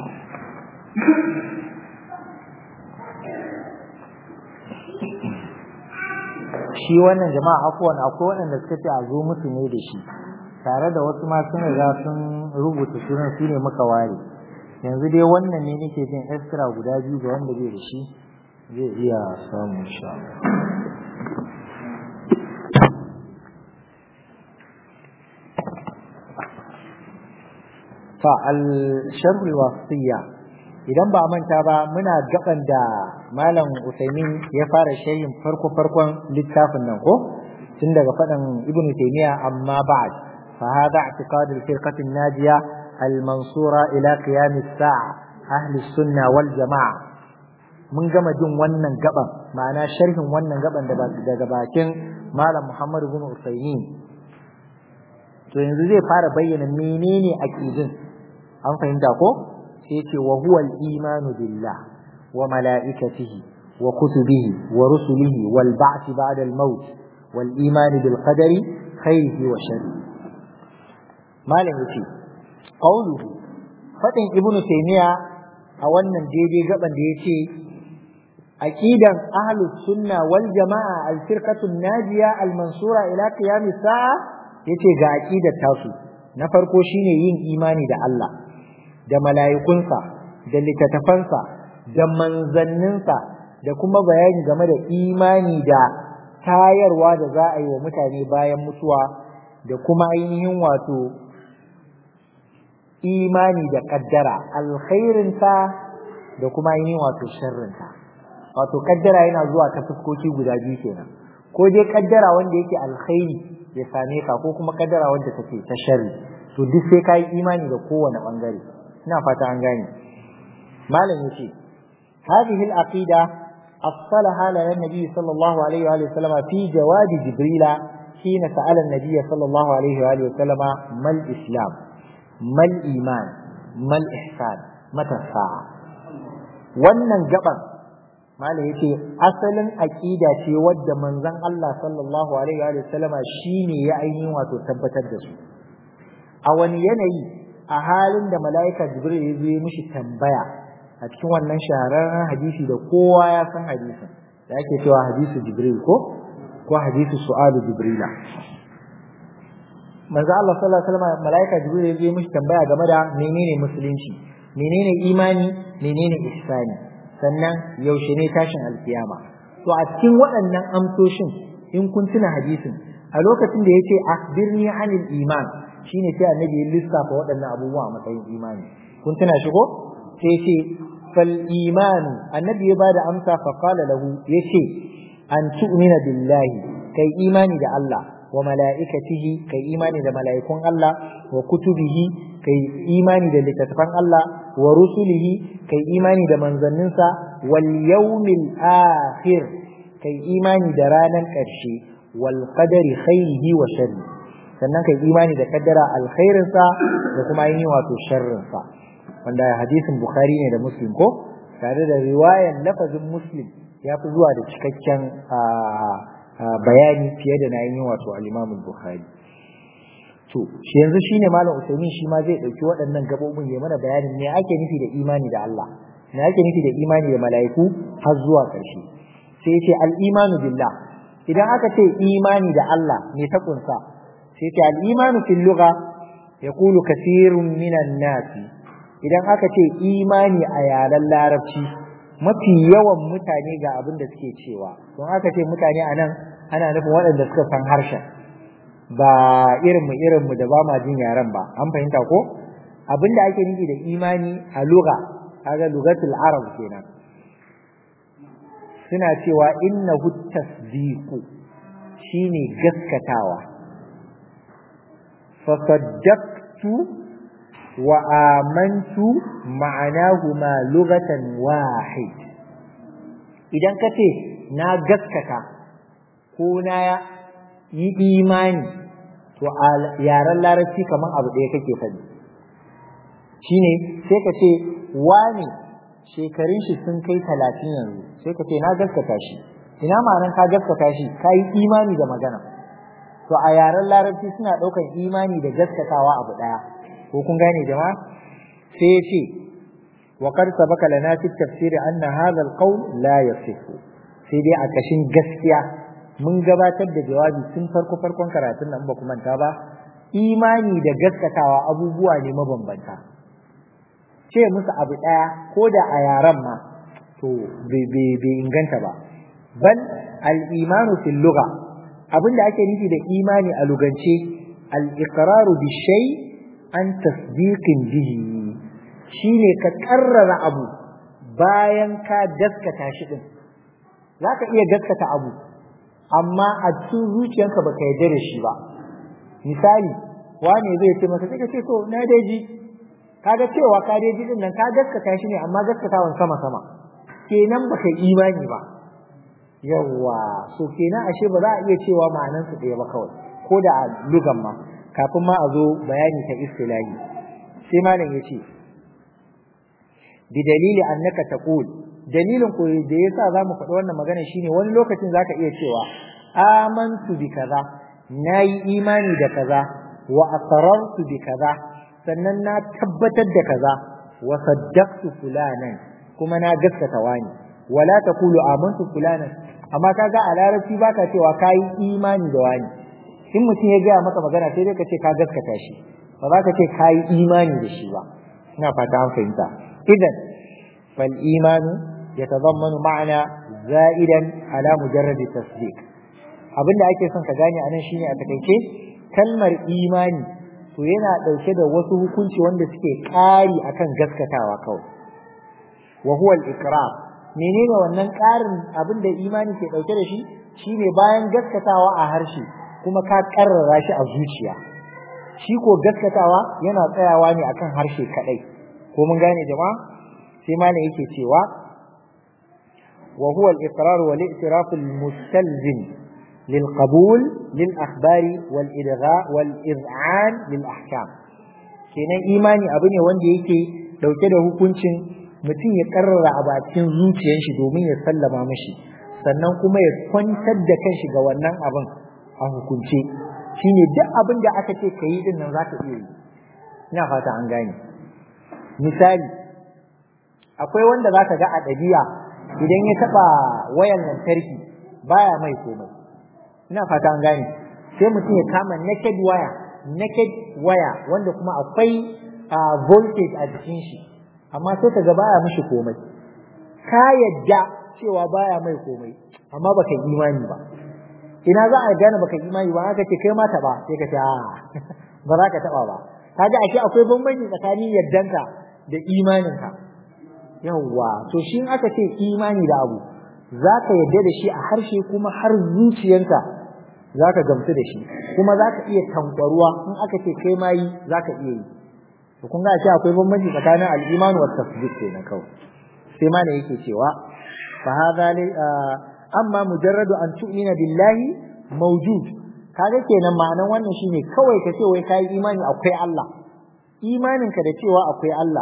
shi wannan jama'a afuwan akwai waɗanda suka ce a zo musu ne da shi tare da wasu ma sun riga sun rubuta sunan su ne muka ware yanzu dai wannan ne nake jin extra guda biyu ga wanda bai da shi zai iya samu insha fa al-sharh wasiya idan ba manta ba muna gaban da malam Usaimin ya fara sharhin farko farkon littafin nan ko tun daga faɗin Ibn Taymiyyah amma ba'd fa hada i'tiqad al-firqah an-najiya al-mansura ila qiyam as-sa'a ahli sunna wal jama'a mun gama jin wannan gaban ma'ana sharhin wannan gaban daga bakin malam Muhammad ibn Usaimin to yanzu zai fara bayyana menene aqidin an fahimta ko sai ce wa huwa al-imanu billah wa malaikatihi wa kutubihi wa rusulihi wal ba'th ba'da al-maut wal iman bil qadari khairihi wa sharrihi malam yace qawluhu fadin ibnu taymiya a wannan daidai gaban da yace aqidan ahlus sunna wal jamaa al-firqatu an-najiya al-mansura ila qiyam as-sa'a yace ga aqidar tasu na farko shine yin imani da Allah da mala'ikunsa da littattafansa da manzanninsa da kuma bayani game da imani da tayarwa da za a yi wa mutane bayan mutuwa da kuma ainihin wato imani da kaddara alkhairinta da kuma ainihin wato sharrinta wato kaddara yana zuwa ta fuskoki guda biyu kenan ko dai kaddara wanda yake alkhairi ya same ka ko kuma kaddara wanda take ta sharri to duk sai ka yi imani da kowane bangare ina fata an gane malam yace hadhihi al-aqida afsalaha lana nabi sallallahu alaihi wa sallam fi jawab jibril حين سأل النبي صلى الله عليه وآله وسلم ما الإسلام ما الإيمان ما الإحسان متى الساعة wannan gaban malam yace asalin aqida ce wadda manzon Allah sallallahu alaihi wa sallama shine ya ainihin wato tabbatar da su a wani yanayi a halin da mala'ika jibril ya zo mishi tambaya a cikin wannan shahararren hadisi da kowa ya san hadisin da ake cewa hadisu jibril ko ko hadisu su'alu jibrila manzo Allah sallallahu alaihi wasallam mala'ika jibril ya zo mishi tambaya game da menene musulunci menene imani menene ihsani sannan yaushe ne tashin alkiyama to a cikin waɗannan amsoshin in kun tuna hadisin a lokacin da yace akhbirni anil iman shine sai annabi ya lissafa waɗannan abubuwa a matsayin imani kun tuna shi ko sai ce fal iman annabi ya bada amsa fa qala lahu yace an tu'mina billahi kai imani da Allah wa mala'ikatihi kai imani da mala'ikun Allah wa kutubihi kai imani da littattafan Allah wa rusulihi kai imani da manzanninsa wal yawmil akhir kai imani da ranar ƙarshe wal qadari khairihi wa sharri sannan kai imani da kaddara alkhairinsa da kuma ainihin wato sharrinsa wanda hadisin bukhari ne da muslim ko tare da riwayan lafazin muslim ya fi zuwa da cikakken bayani fiye da na yin wato al-imam bukhari to shi yanzu shine malam usaimin shi ma zai dauki waɗannan gabobin ya mana bayanin me ake nufi da imani da Allah me ake nufi da imani da mala'iku har zuwa ƙarshe sai ya ce al-imanu billah idan aka ce imani da Allah me ta kunsa sai ce al-imanu fil lugha yaqulu kathirun minan nas idan aka ce imani a yaren larabci mafi yawan mutane ga abin da suke cewa don aka ce mutane anan ana nufin waɗanda suka san harshen ba irinmu irinmu da ba ma jin yaren ba an fahimta ko abin da ake nufi da imani a lugha kaga lugatul arab kenan suna cewa innahu tasdiqu shine gaskatawa fa saddaqtu wa amantu ma'anahuma lughatan wahid idan kace na gaskata ko na yi imani to a yaren larabci kaman abu ɗaya kake faɗi shine sai ka ce wane shekarun shi sun kai talatin yanzu sai ka ce na gaskata shi ina ma'anar ka gaskata shi ka yi imani da magana to a yaren larabci suna ɗaukan imani da gaskatawa abu ɗaya ko kun gane jama'a sai ya ce wa qad sabaka lana fi tafsir anna hadha al-qawl la yasihu sai dai a kashin gaskiya mun gabatar da jawabi tun farko farkon karatun nan ba ku manta ba imani da gaskatawa abubuwa ne mabambanta ce musu abu ɗaya ko da a yaren ma to bai inganta ba bal al-imanu fil lugha abinda ake nufi da imani a lugance al-iqraru bi shay an tasdiqin bihi shine ka karrara abu bayan ka gaskata shi din zaka iya gaskata abu amma a cikin zuciyarka baka yarda da shi ba misali wane zai ce maka sai ka ce to na dai ji kaga cewa ka dai ji din nan ka gaskata shi ne amma gaskatawan sama sama kenan baka imani ba yawa so kenan ashe ba za a iya cewa ma'anan su ɗaya ba kawai ko da a lugan ma kafin ma a zo bayani ta istilahi sai malam yace bi dalili annaka taqul dalilin ko da yasa zamu faɗi wannan magana shine wani lokacin zaka iya cewa amantu bi kaza nayi imani da kaza wa aqrartu bi kaza sannan na tabbatar da kaza wa saddaqtu fulanan kuma na gaskata wani wala taqulu amantu fulanan amma kaga a larabci baka cewa kai imani da wani in mutum ya gaya maka magana sai dai ka ce ka gaskata shi ba za ka ce kai imani da shi ba ina fata an fahimta idan fal imanu yatadammanu ma'ana za'idan ala mujarrad tasdiq abinda ake son ka gane anan shine a takaice kalmar imani to yana ɗauke da wasu hukunci wanda suke ƙari akan gaskatawa kawai wa huwa al-iqrar menene wannan ƙarin abin da imani ke ɗauke da shi shine bayan gaskatawa a harshe kuma ka karrara shi a zuciya shi ko gaskatawa yana tsayawa ne akan harshe kadai ko mun gane jama'a sai malam yake cewa wa huwa al-iqrar wal i'tiraf al-mustalzim للقبول للأخبار والإلغاء والإذعان للأحكام kenan imani abu ne wanda yake dauke da hukuncin mutum ya karrara abu a cikin zuciyar shi domin ya sallama mashi sannan kuma ya kwantar da kanshi ga wannan abin a hukunce shine duk abin da aka ce ka yi din nan za ka iya yi ina fata an gane misali akwai wanda za ka ga a ɗabi'a idan ya taɓa wayan lantarki baya mai komai ina fata an gane sai mutum ya kama naked wire naked wire wanda kuma akwai voltage a jikin shi amma sai ka ga baya mishi komai ka yadda cewa baya mai komai amma baka imani ba ina za a gane baka imani ba haka ce kai ma taba sai ka ce a ba za ka taba ba kaga ashe akwai bambanci tsakanin yaddanka da imaninka yawwa to shi aka ce imani da abu za ka yadda da shi a harshe kuma har zuciyanka za ka gamsu da shi kuma za ka iya tankwaruwa in aka ce kai ma yi za ka iya yi to kun ga shi akwai bambanci tsakanin al-iman wa tasdiq kenan kawai sai ma ne yake cewa fa hadha amma mujarradu an tu'mina billahi mawjud kaga kenan ma'anan wannan shine kawai ka ce wai kai imani akwai Allah imaninka da cewa akwai Allah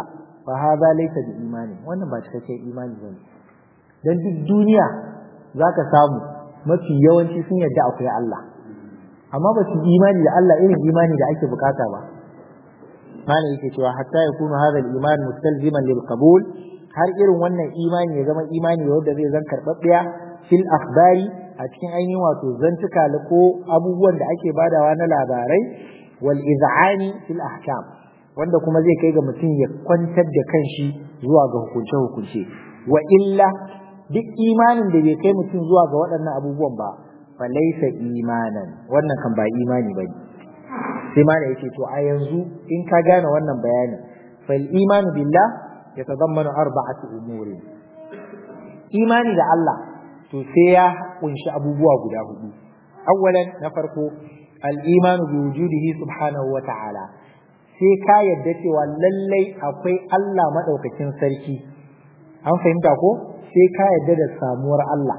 fa hadha laysa bi imani wannan ba cikakken imani bane dan duk duniya zaka samu mafi yawanci sun yarda akwai Allah amma ba su imani da Allah irin imani da ake bukata ba mana yake cewa hatta yakunu hadha al-iman mustalziman lil qabul har irin wannan imani ya zama imani wanda zai zan karbabbiya fil akhbari a cikin ainihin wato zantuka ko abubuwan da ake badawa na labarai wal iz'ani fil ahkam wanda kuma zai kai ga mutum ya kwantar da kanshi zuwa ga hukunce hukunce wa illa duk imanin da bai kai mutum zuwa ga waɗannan abubuwan ba fa laysa imanan wannan kan ba imani bane sai ma da yake to a yanzu in ka gane wannan bayanin fal imanu billah yatadammanu arba'ati umuri imani da Allah to sai ya kunshi abubuwa guda hudu awwalan na farko al-imanu bi wujudihi subhanahu wa ta'ala sai ka yadda cewa lallai akwai Allah madaukakin sarki an fahimta ko sai ka yadda da samuwar Allah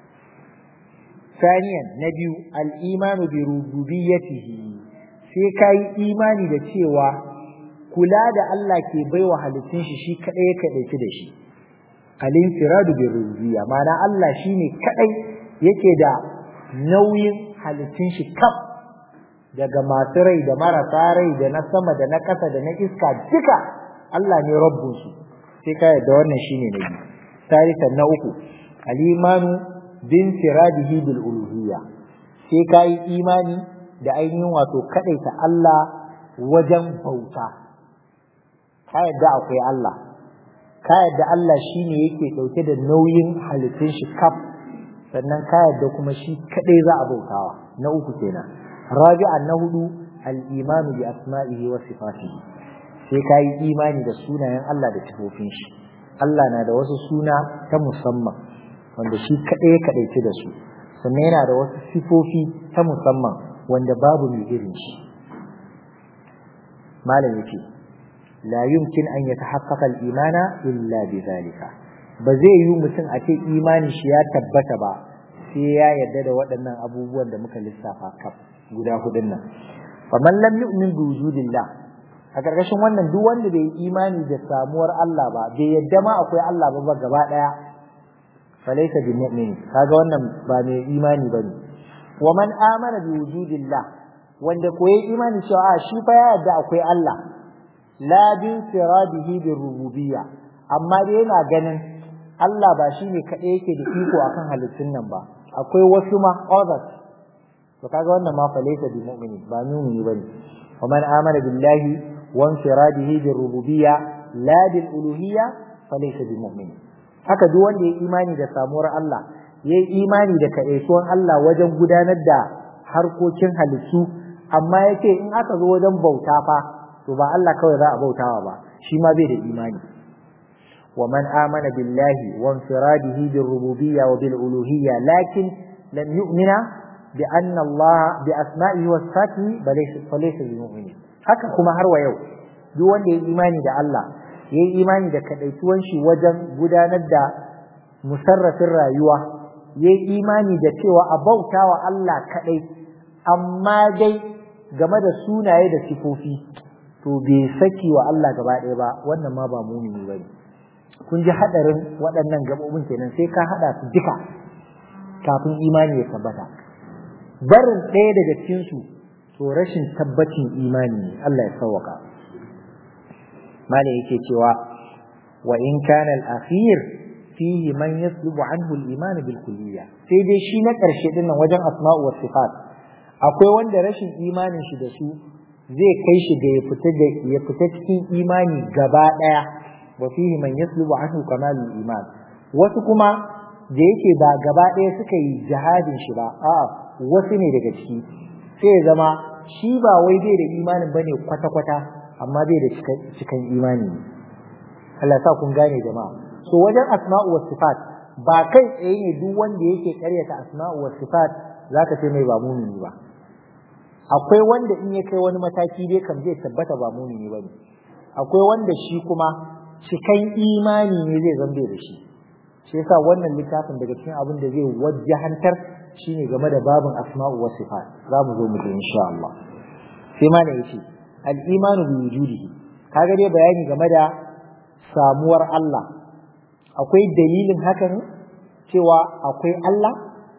ثانيا نبي الإيمان بربوبيته sai ka yi imani da cewa kula da Allah ke baiwa halittun shi shi kadai ya kadaici da shi alin firadu bi rububiyya ma'ana Allah shine kadai yake da nauyin halittun shi kaf daga masu rai da marasa rai da na sama da na ƙasa da na iska duka Allah ne rabbun su sai ka yarda wannan shine na biyu tarikan na uku al-imanu bin firadihi bil uluhiyya sai ka yi imani da ainihin wato kaɗaita Allah wajen bauta ka yadda akwai Allah ka yadda Allah shine yake ɗauke da nauyin halittun shi kaf sannan ka yadda kuma shi kaɗai za a bautawa na uku kenan rabi'an na hudu al-imanu bi asma'ihi wa sifatihi sai ka yi imani da sunayen Allah da sifofin shi Allah na da wasu suna ta musamman wanda shi kaɗai ya kaɗaice da su sannan yana da wasu sifofi ta musamman wanda babu mai irin shi malam yake la yumkin an yatahaqqaqa al-imana illa bi zalika ba zai yi mutum a ce imanin shi ya tabbata ba sai ya yarda da waɗannan abubuwan da muka lissafa kaf guda hudun nan faman lam yu'min bi wujudillah a karkashin wannan duk wanda bai imani da samuwar Allah ba bai yadda ma akwai Allah ba gaba daya falaysa bi mu'min kaga wannan ba mai imani bane wa man amana bi wujudillah wanda ko yayi imani cewa a shi fa ya yarda akwai Allah la bi siradihi bi rububiyya amma dai yana ganin Allah ba shi ne kaɗai yake da iko akan halittun nan ba akwai wasu ma others to kaga wannan ma fa laysa bi mu'mini ba mu'mini bane wa man amana billahi wa infiradihi bi rububiyya la bil uluhiyya fa laysa bi mu'min haka duk wanda ya imani da samuwar Allah yayi imani da kaɗaituwan Allah wajen gudanar da harkokin halittu amma yake in aka zo wajen bauta fa to ba Allah kawai za a bautawa ba shi ma bai da imani ومن آمن بالله وانفراده بالربوبية وبالألوهية لكن لم يؤمن بأن الله بأسمائه وصفاته فليس بمؤمن haka kuma har wa yau duk wanda ya imani da Allah ya yi imani da kadaituwan shi wajen gudanar da musarrafin rayuwa ya yi imani da cewa a bauta wa Allah kadai amma dai game da sunaye da sifofi to bai saki wa Allah gaba ɗaya ba wannan ma ba mumini bane kun ji hadarin waɗannan gabobin kenan sai ka hada su duka kafin imani ya tabbata barin ɗaya daga cikin su to rashin tabbacin imani ne Allah ya sauwaka malai yake cewa wa in kana al-akhir fihi man yaslubu anhu al-iman bil kulliyya sai dai shi na ƙarshe din nan wajen asma'u was sifat akwai wanda rashin imanin shi da su zai kai shi ga ya fita da ya fita cikin imani gaba ɗaya wa fihi man yaslubu anhu kamalul iman wasu kuma da yake ba gaba ɗaya suka yi jihadin shi ba a'a wasu ne daga ciki sai ya zama shi ba wai bai da imanin bane kwata kwata amma bai da cikan imani Allah sa kun gane jama'a so wajen asma'u was sifat ba kai tsaye ne duk wanda yake karyata asma'u was sifat zaka ce mai ba mumini ba akwai wanda in ya kai wani mataki dai kan zai tabbata ba mumini bane akwai wanda shi kuma cikan imani ne zai zambe da shi shi yasa wannan littafin daga cikin abin da zai wajjahantar shine game da babin asma'u wa sifat za mu zo mu ji insha Allah sai ma ne yace al-imanu bi wujudihi kaga dai bayani game da samuwar Allah akwai dalilin hakan cewa akwai Allah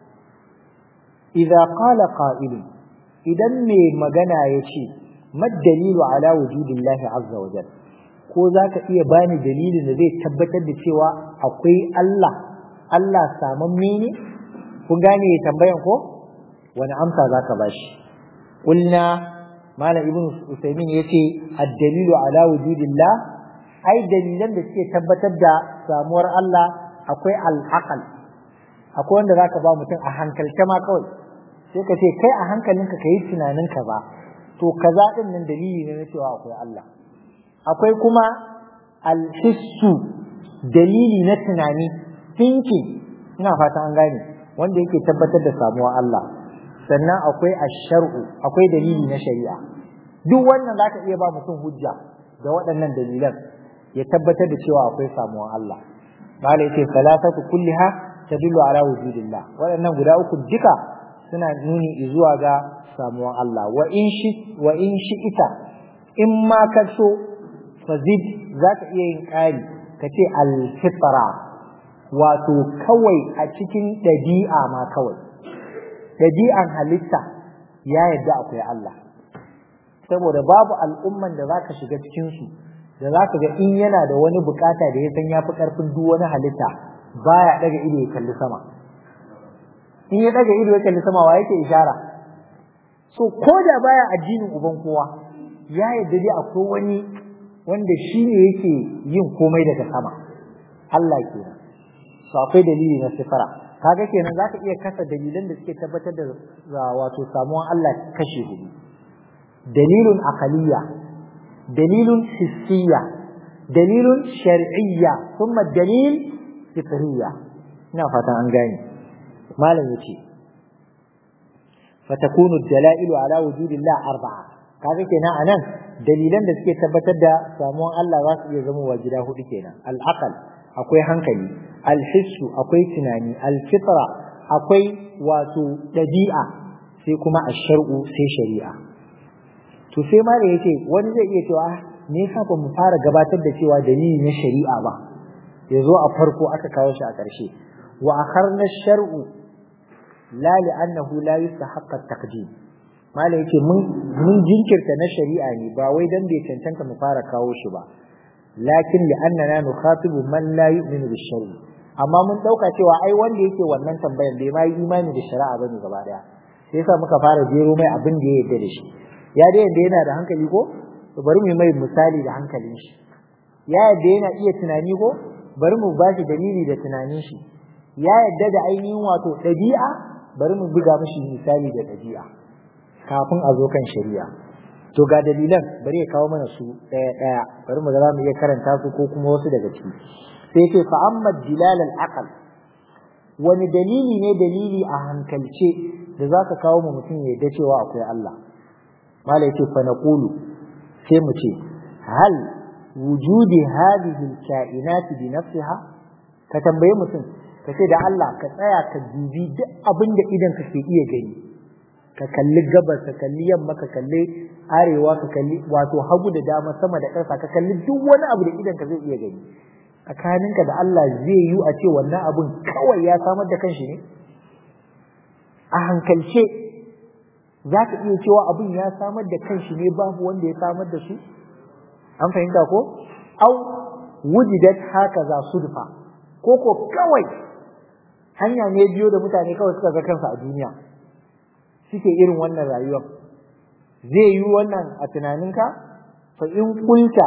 idza qala qa'ilun idan mai magana ya ce mad dalilu ala wujudillahi azza wa jalla ko zaka iya bani dalilin da zai tabbatar da cewa akwai Allah Allah samamme ne kun gane tambayan ko wani amsa zaka bashi qulna malam ibn usaymin yace ad-dalilu ala wujudillah ai dalilan da suke tabbatar da samuwar Allah akwai al-aqal akwai wanda zaka ba mutum a hankalce ma kawai sai ka ce kai a hankalinka ka yi tunanin ka ba to kaza din nan dalili ne na cewa akwai Allah akwai kuma alhissu dalili na tunani thinking ina fata an gane wanda yake tabbatar da samuwa Allah sannan akwai ashar'u akwai dalili na shari'a duk wannan zaka iya ba mutum hujja da waɗannan dalilan ya tabbatar da cewa akwai samuwa Allah mala yace salatatu kulliha tadullu ala wujudillah waɗannan guda uku duka suna nuni zuwa ga samuwan Allah wa in shi wa in shi ita in ma ka so fazid zaka iya yin ƙari ka ce alfitra wato kawai a cikin ɗabi'a ma kawai ɗabi'an halitta ya yadda akwai Allah saboda babu al'umman da zaka shiga cikin su da zaka ga in yana da wani bukata da ya san yafi karfin duk wani halitta baya daga ido ya kalli sama in ya daga ido ya kalli sama wa yake ishara so ko da baya addinin uban kowa ya yadda dai akwai wani wanda shi ne yake yin komai daga sama Allah kenan so akwai dalili na sifara kaga kenan zaka iya kasa dalilan da suke tabbatar da wato samuwan Allah kashe hudu dalilun aqaliyya dalilun hissiyya dalilun shar'iyya thumma dalil fitriyya ina fatan an gane malam yace fatakunu dalailu ala wujudillah arba'a kaga kenan anan dalilan da suke tabbatar da samuwan Allah za su iya zama wa gida hudu kenan al-aqal akwai hankali al-hissu akwai tunani al-fitra akwai wato dabi'a sai kuma ash-shar'u sai shari'a to sai ma da yace wani zai iya cewa me yasa ba mu fara gabatar da cewa dalili na shari'a ba yazo a farko aka kawo shi a ƙarshe wa akharna ash-shar'u la li'annahu la yustahaqqa at-taqdim mala yake mun mun jinkirta na shari'a ne ba wai dan bai cancanta mu fara kawo shi ba lakin li'annana nukhatibu man la yu'minu bish-shar'i amma mun dauka cewa ai wanda yake wannan tambayan bai ma yi imani da shari'a bane gaba daya sai yasa muka fara jero mai abin da ya yarda da shi ya dai yadda yana da hankali ko to bari mu mai misali da hankalin shi ya yadda yana iya tunani ko bari mu ba shi dalili da tunanin shi ya yadda da ainihin wato ɗabi'a bari mu buga mishi misali da ɗabi'a kafin a zo kan shari'a to ga dalilan bari ya kawo mana su ɗaya ɗaya bari mu ga za mu iya karanta su ko kuma wasu daga ciki sai ce fa amma dilal al aqal wani dalili ne dalili a hankalce da za ka kawo mu mutum ya yadda cewa akwai Allah mala yace fa naqulu sai mu ce hal wujudi hadhihi al-kainat bi nafsiha ka tambaye mutum ka ce da Allah ka tsaya ka dubi duk abin da idan ka ke iya gani ka kalli gabas ka kalli yamma ka kalli arewa ka kalli wato hagu da dama sama da ƙasa ka kalli duk wani abu da idan ka zai iya gani tsakaninka da Allah zai yi a ce wannan abun kawai ya samar da kanshi ne a hankalce za ka iya cewa abin ya samar da kanshi ne babu wanda ya samar da su an fahimta ko au wujidat haka za sudfa ko ko kawai hanya ne biyo da mutane kawai suka ga kansu a duniya suke irin wannan rayuwar zai yi wannan a tunaninka fa in kulta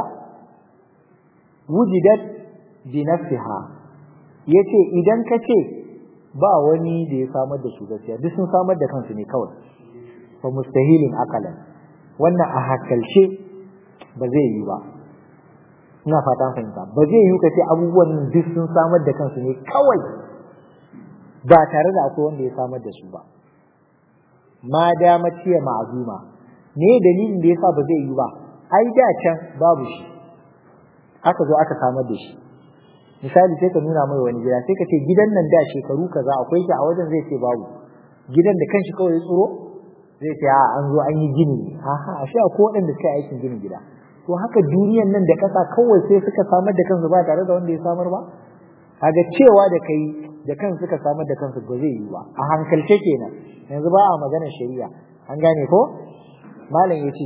wujidat bi nafsiha yace idan ka ce ba wani da ya samar da su gaskiya duk sun samar da kansu ne kawai fa mustahilin akalan wannan a hakalce ba zai yi ba ina fatan fahimta ba zai yi kace abubuwan nan duk sun samar da kansu ne kawai ba tare da akwai wanda ya samar da su ba ma dama ciye ma'azuma me dalilin da yasa ba zai yi ba ai da can babu shi aka zo aka samar da shi misali sai ka nuna mai wani gida sai ka ce gidan nan da shekaru kaza akwai shi a wajen zai ce babu gidan da kanshi kawai ya tsoro zai ce a an zo an yi gini aha a sha ko waɗanda suka yi aikin ginin gida to haka duniyan nan da kasa kawai sai suka samar da kansu ba tare da wanda ya samar ba kaga cewa da kai da kansu suka samar da kansu ba zai yi ba a hankalce kenan yanzu ba a maganar shari'a an gane ko malam yace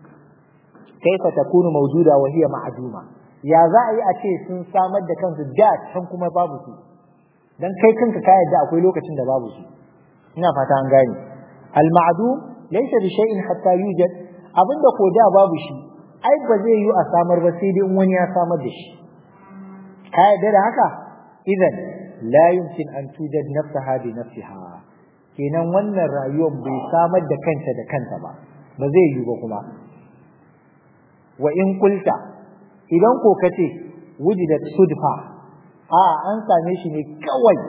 kaifa takunu mawjuda wa hiya ma'duma ya za a yi a ce sun samar da kansu da can kuma babu su dan kai kanka ka yadda akwai lokacin da babu su ina fata an gane al ma'dum laysa bi shay'in hatta yujad abinda ko da babu shi ai ba zai yi a samar ba sai dai in wani ya samar da shi ka yadda da haka idan la yumkin an tujad nafsaha bi nafsiha kenan wannan rayuwar bai samar da kanta da kanta ba ba zai yi ba kuma wa in kulta idan ko kace wujidat sudfa a an same shi ne kawai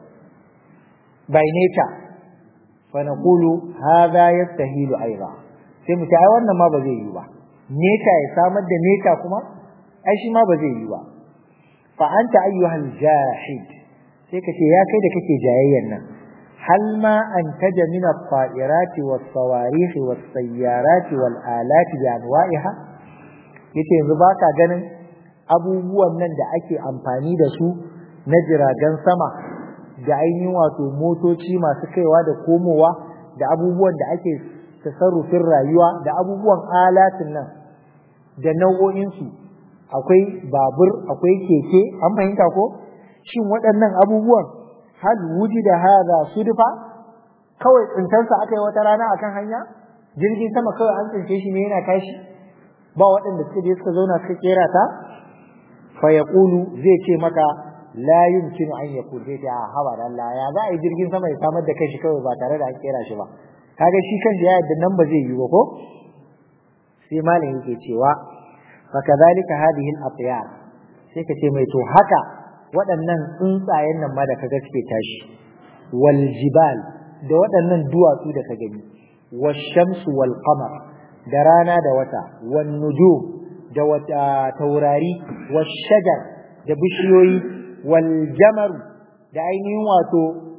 by nature fa naqulu hadha yastahilu aidan sai mu ce ai wannan ma ba zai yi ba nature ya samar da nature kuma ai shi ma ba zai yi ba fa anta ayyuhal jahid sai ka ce ya kai da kake jayayyan nan hal ma antaja min at-ta'irati was-sawarih was-sayyarati wal-alati bi anwa'iha yace yanzu baka ganin abubuwan nan da ake amfani da su na jiragen sama da ainihin wato motoci masu kaiwa da komowa da abubuwan da ake tasarrufin rayuwa da abubuwan alatin nan da nau'o'insu akwai babur akwai keke an fahimta ko shin waɗannan abubuwan hal wujida hadha sudfa kawai tsintarsa aka yi wata rana akan hanya jirgin sama kawai an tsince shi ne yana tashi ba waɗanda suka je suka zauna suka kera ta fa yaqulu zai ce maka la yumkinu an yakun zai ce a haba da Allah ya za a yi jirgin sama ya samar da kanshi kawai ba tare da an kera shi ba kaga shi kanshi ya yadda nan ba zai yi ba ko sai malam yake cewa fa kadhalika hadhihi al-atyar sai ka ce mai to haka waɗannan tsuntsayen nan ma da kaga suke tashi wal jibal da waɗannan duwatsu da ka gani wash-shamsu wal qamar da rana da wata wan nujum da wata taurari wash-shajar da bishiyoyi wal jamar da ainihin wato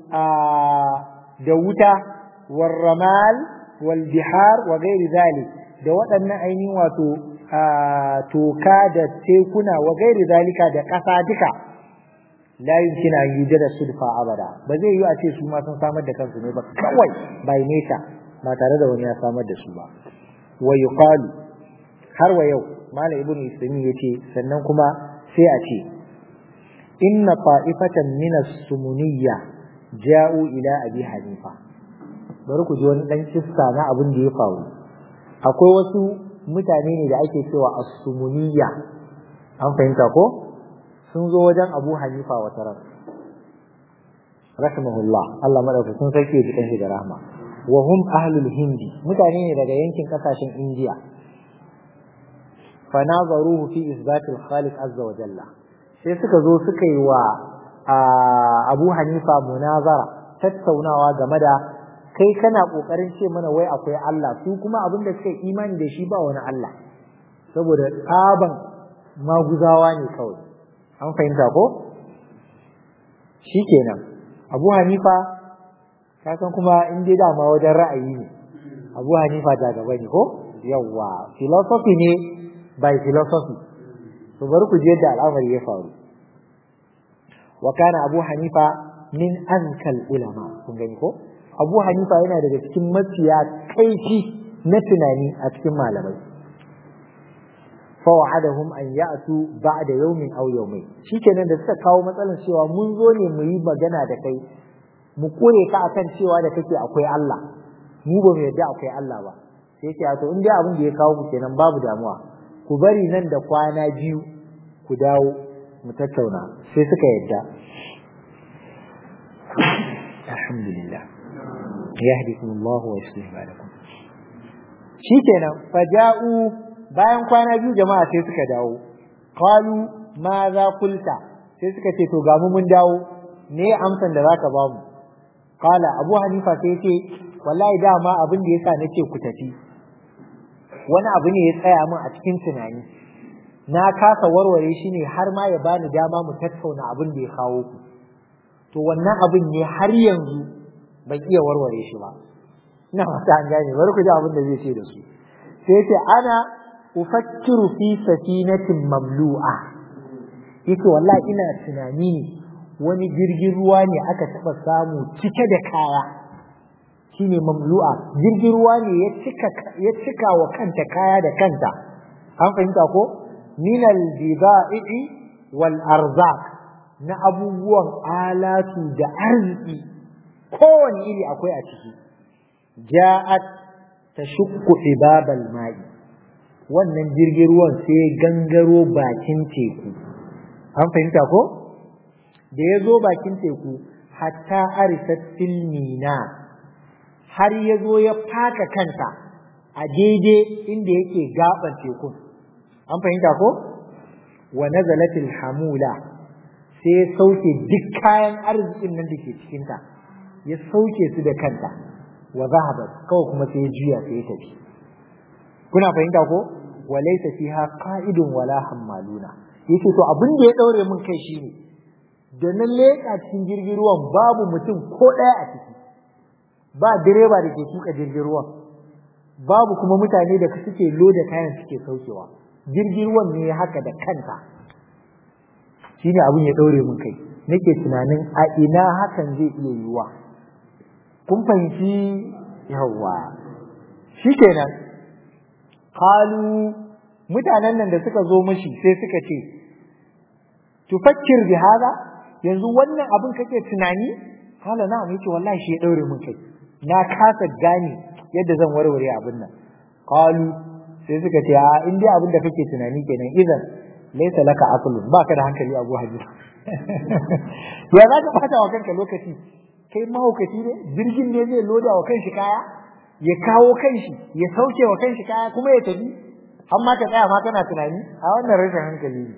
da wuta war ramal wal bihar wa ghairi zalik da waɗannan ainihin wato toka da tekuna wa gairi zalika da ƙasa duka la yumkina an yujada sulfa abada ba zai yi a ce su ma sun samar da kansu ne ba kawai by nature ba tare da wani ya samar da su ba wa yuqalu har wa yau malam ibnu ismi yace sannan kuma sai a ce inna ta'ifatan min as-sumuniyya ja'u ila abi hanifa bari ku ji wani dan kissa na abin da ya faru akwai wasu mutane ne da ake cewa as-sumuniyya an fahimta ko sun zo wajen Abu Hanifa wata ran rahimahullah Allah madaukakin sarki ya ji da rahma wa hum ahlul hindi mutane ne daga yankin kasashen India fa nazaruhu fi isbat al-khaliq azza wa jalla sai suka zo suka yi wa Abu Hanifa munazara tattaunawa game da kai kana kokarin ce mana wai akwai Allah su kuma abin da suka imani da shi ba wani Allah saboda tsaban maguzawa ne kawai an fahimta ko shikenan Abu Hanifa ka san kuma in dai dama wajen ra'ayi ne Abu Hanifa da gaba ne ko yawa philosophy ne by philosophy to bari ku je yadda al'amari ya faru wa kana Abu Hanifa min ankal ulama kun gani ko abu hanifa yana daga cikin mafiya kaifi na tunani a cikin malamai fawa'adahum an ya'tu ba'da yawmin aw yawmayn shikenan da suka kawo matsalar cewa mun zo ne mu yi magana da kai mu kore ka akan cewa da kake akwai Allah mu ba mu yarda akwai Allah ba sai ce to in dai abin da ya kawo ku kenan babu damuwa ku bari nan da kwana biyu ku dawo mu tattauna sai suka yarda alhamdulillah yahdikum Allah wa yuslih balakum shikenan faja'u bayan kwana biyu jama'a sai suka dawo qalu ma za kulta sai suka ce to ga mu mun dawo ne amsan da zaka ba mu qala abu hanifa sai ce wallahi dama abin da yasa nace ku tafi wani abu ne ya tsaya min a cikin tunani na kasa warware shi ne har ma ya bani dama mu tattauna abin da ya kawo ku to wannan abin ne har yanzu ban iya warware shi ba ina fata an gane bari ku ji abin da zai ce da su sai ce ana ufakkiru fi safinatin mamlu'a yace wallahi ina tunani ne wani jirgin ruwa ne aka taba samu cike da kaya shine mamlu'a jirgin ruwa ne ya cika ya cika wa kanta kaya da kanta an fahimta ko minal bida'i wal arzaq na abubuwan alatu da arziki kowane iri akwai a ciki ja'at tashukku ibabal ma'i wannan jirgin ruwan sai gangaro bakin teku an fahimta ko da ya zo bakin teku hatta arisat filmina har ya zo ya faka kanta a daidai inda yake gaban tekun an fahimta ko wa nazalatil hamula sai ya sauke duk kayan arzikin nan da ke cikinta ya sauke su da kanta wa zahabat kawai kuma sai ya juya sai ya tafi kuna fahimta ko wa laysa fiha qa'idun wala hammaluna yace to abin da ya daure mun kai shine da na leƙa cikin jirgin ruwan babu mutum ko ɗaya a ciki ba direba da ke tuka jirgin ruwan babu kuma mutane da suke loda kayan suke saukewa jirgin ruwan ne haka da kanta shine abin ya daure mun kai nake tunanin a ina hakan zai iya yiwuwa kun fahimci yawa shikenan qalu mutanen nan da suka zo mashi sai suka ce tufakkir bi hada yanzu wannan abin kake tunani hala na yace wallahi shi ya daure mun kai na kasa gane yadda zan warware abin nan qalu sai suka ce a in dai abin da kake tunani kenan idan laysa laka aqlun baka da hankali Abu Hadid ya za ka fata wa kanka lokaci kai mahaukaci ne jirgin ne zai loda wa kanshi kaya ya kawo kanshi ya sauke wa kanshi kaya kuma ya tafi amma ka tsaya ma kana tunani a wannan rashin hankali ne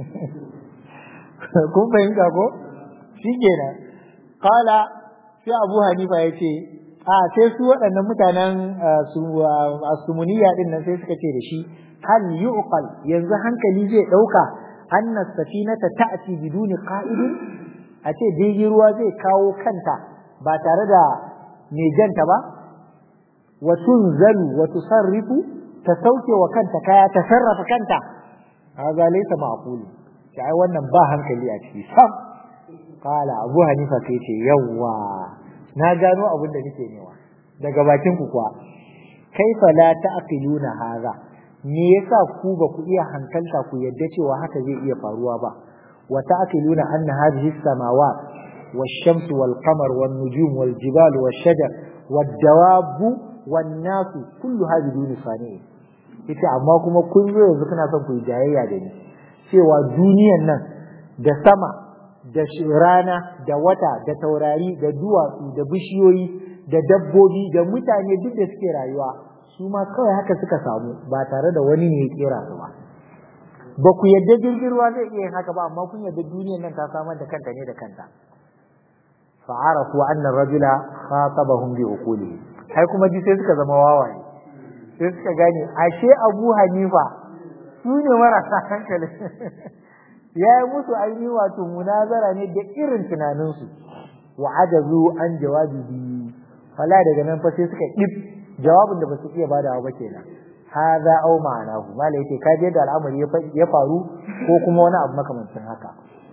kun fahimta ko shi kenan kala sai abu hanifa ya ce a sai su waɗannan mutanen asumuniya ɗin nan sai suka ce da shi hal yuqal yanzu hankali zai ɗauka anna safinata ta'ti biduni qa'idin a ce jirgin ruwa zai kawo kanta ba tare da mai janta ba wa tunzalu wa tusarrifu ta sauke wa kanta kaya ta sarrafa kanta haza laysa ma'qul sai ai wannan ba hankali a ciki sam kala abu hanifa sai ce yawwa na gano abin da nake newa daga bakin ku kuwa kaifa la ta'qiluna haza me yasa ku ba ku iya hankalta ku yadda cewa haka zai iya faruwa ba wa ta'qiluna anna hadhihi as-samawat wash-shamsu wal-qamar wan-nujum wal-jibal wash-shajar wad-dawab wan-nas kullu hadhihi duni sani'i ita amma kuma kun zo yanzu kana son ku yi jayayya da ni cewa duniyan nan da sama da rana da wata da taurari da duwatsu da bishiyoyi da dabbobi da mutane duk da suke rayuwa su ma kawai haka suka samu ba tare da wani ne ya kera su ba ba ku yadda jirgin ruwa zai iya yin haka ba amma kun yadda duniyan nan ta samar da kanta ne da kanta fa'arafu anna rajula khatabahum bi uqulihi kai kuma ji sai suka zama wawaye sai suka gane ashe Abu Hanifa su ne marasa hankali ya yi musu ainihi wato munazara ne da irin tunaninsu wa ajazu an jawabi bi fala daga nan fa sai suka dip jawabin da ba su iya badawa ba kenan hadha aw ma'anahu mala yake kaje da al'amari ya faru ko kuma wani abu makamancin haka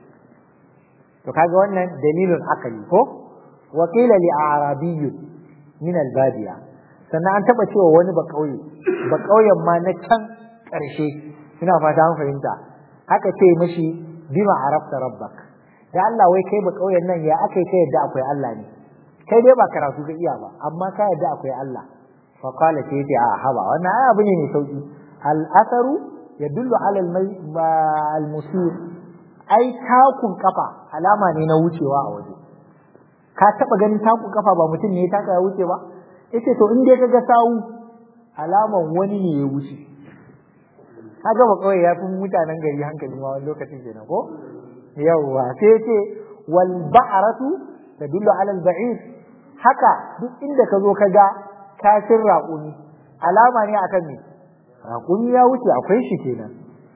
to kaga wannan dalilun akali ko wa qila li arabiy min al-badiya sannan an taba cewa wani ba kauye ba kauyen ma na can karshe ina fata an fahimta haka ce mashi bima arafta rabbak da Allah wai kai ba kauyen nan ya akai kai yadda akwai Allah ne kai dai ba karatu ka iya ba amma ka yadda akwai Allah fa qala sai yace a haba wannan ai abu ne mai sauki al atharu yadullu ala al musir ai takun kafa alama ne na wucewa a waje ka taba ganin takun kafa ba mutum ne ya taka ya wuce ba yace to in dai kaga sawu alaman wani ne ya wuce kaga ba kawai ya fi mutanen gari hankali ma wani lokacin kenan ko yawwa sai yace wal ba'ratu tadullu ala al ba'ir haka duk inda ka zo ka ga kashin raƙumi alama ne akan me raƙumi ya wuce akwai shi kenan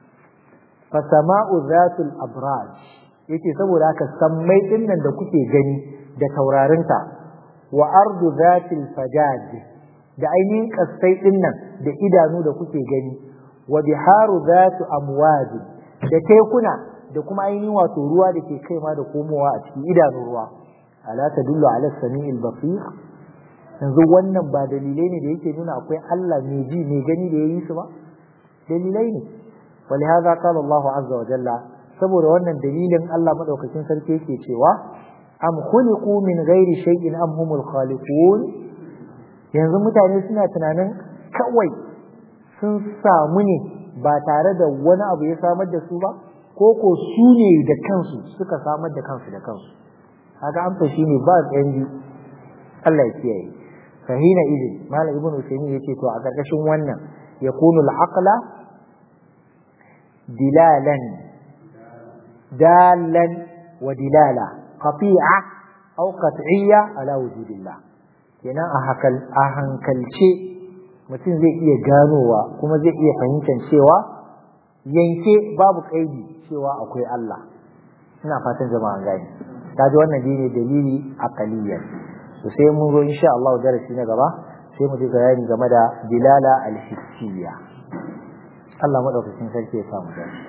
fa sama'u zatul abraj yace saboda haka sammai din nan da kuke gani da taurarinta wa ardu zatil fajaj da ainihin kasai din nan da idanu da kuke gani wa biharu zatu amwaj da tekuna da kuma ainihin wato ruwa da ke kaiwa da komowa a cikin idanun ruwa ala tadullu ala sami'il basir yanzu wannan ba dalilai ne da yake nuna akwai Allah mai ji mai gani da yayi su ba dalilai ne ولهذا قال الله عز وجل saboda wannan dalilin Allah madaukakin sarki yake cewa am khuliqu min ghairi shay'in am humul khaliqun yanzu mutane suna tunanin kawai sun samu ne ba tare da wani abu ya samar da su ba ko ko su ne da kansu suka samar da kansu da kansu haka amsa shine ba tsayan biyu Allah ya kiyaye fahina idin malam ibnu usaymin yace to a karkashin wannan yakunu al-aqla dilalan dalan wa dilala qati'a aw qat'iyya ala wujudillah kenan a hakal a hankalce mutum zai iya ganowa kuma zai iya fahimtar cewa yanke babu kaidi cewa akwai Allah ina fatan jama'a gani kaji wannan dine dalili aqaliyan to sai mun zo insha Allah darasi na gaba sai mu ji bayani game da dilala al-hissiyya Allah madaukakin sarki ya samu dace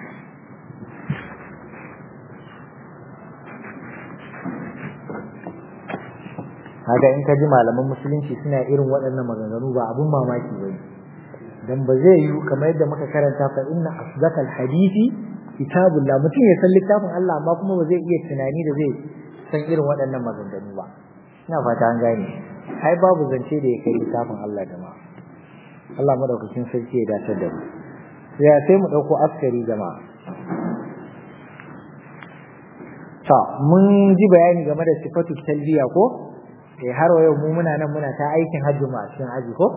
haka in ka ji malaman musulunci suna irin waɗannan maganganu ba abun mamaki ba ne dan ba zai yi kamar yadda muka karanta fa inna asdaqal hadisi kitabullah mutum ya san littafin Allah amma kuma ba zai iya tunani da zai san irin waɗannan maganganu ba ina fata an gane ai babu zance da ya kai littafin Allah jama'a Allah madaukakin sarki ya dace da mu ya sai mu dauko askari jama'a ta mun ji bayani game da sifatu talbiya ko eh har yau mu muna nan muna ta aikin hajji mu a cikin aji ko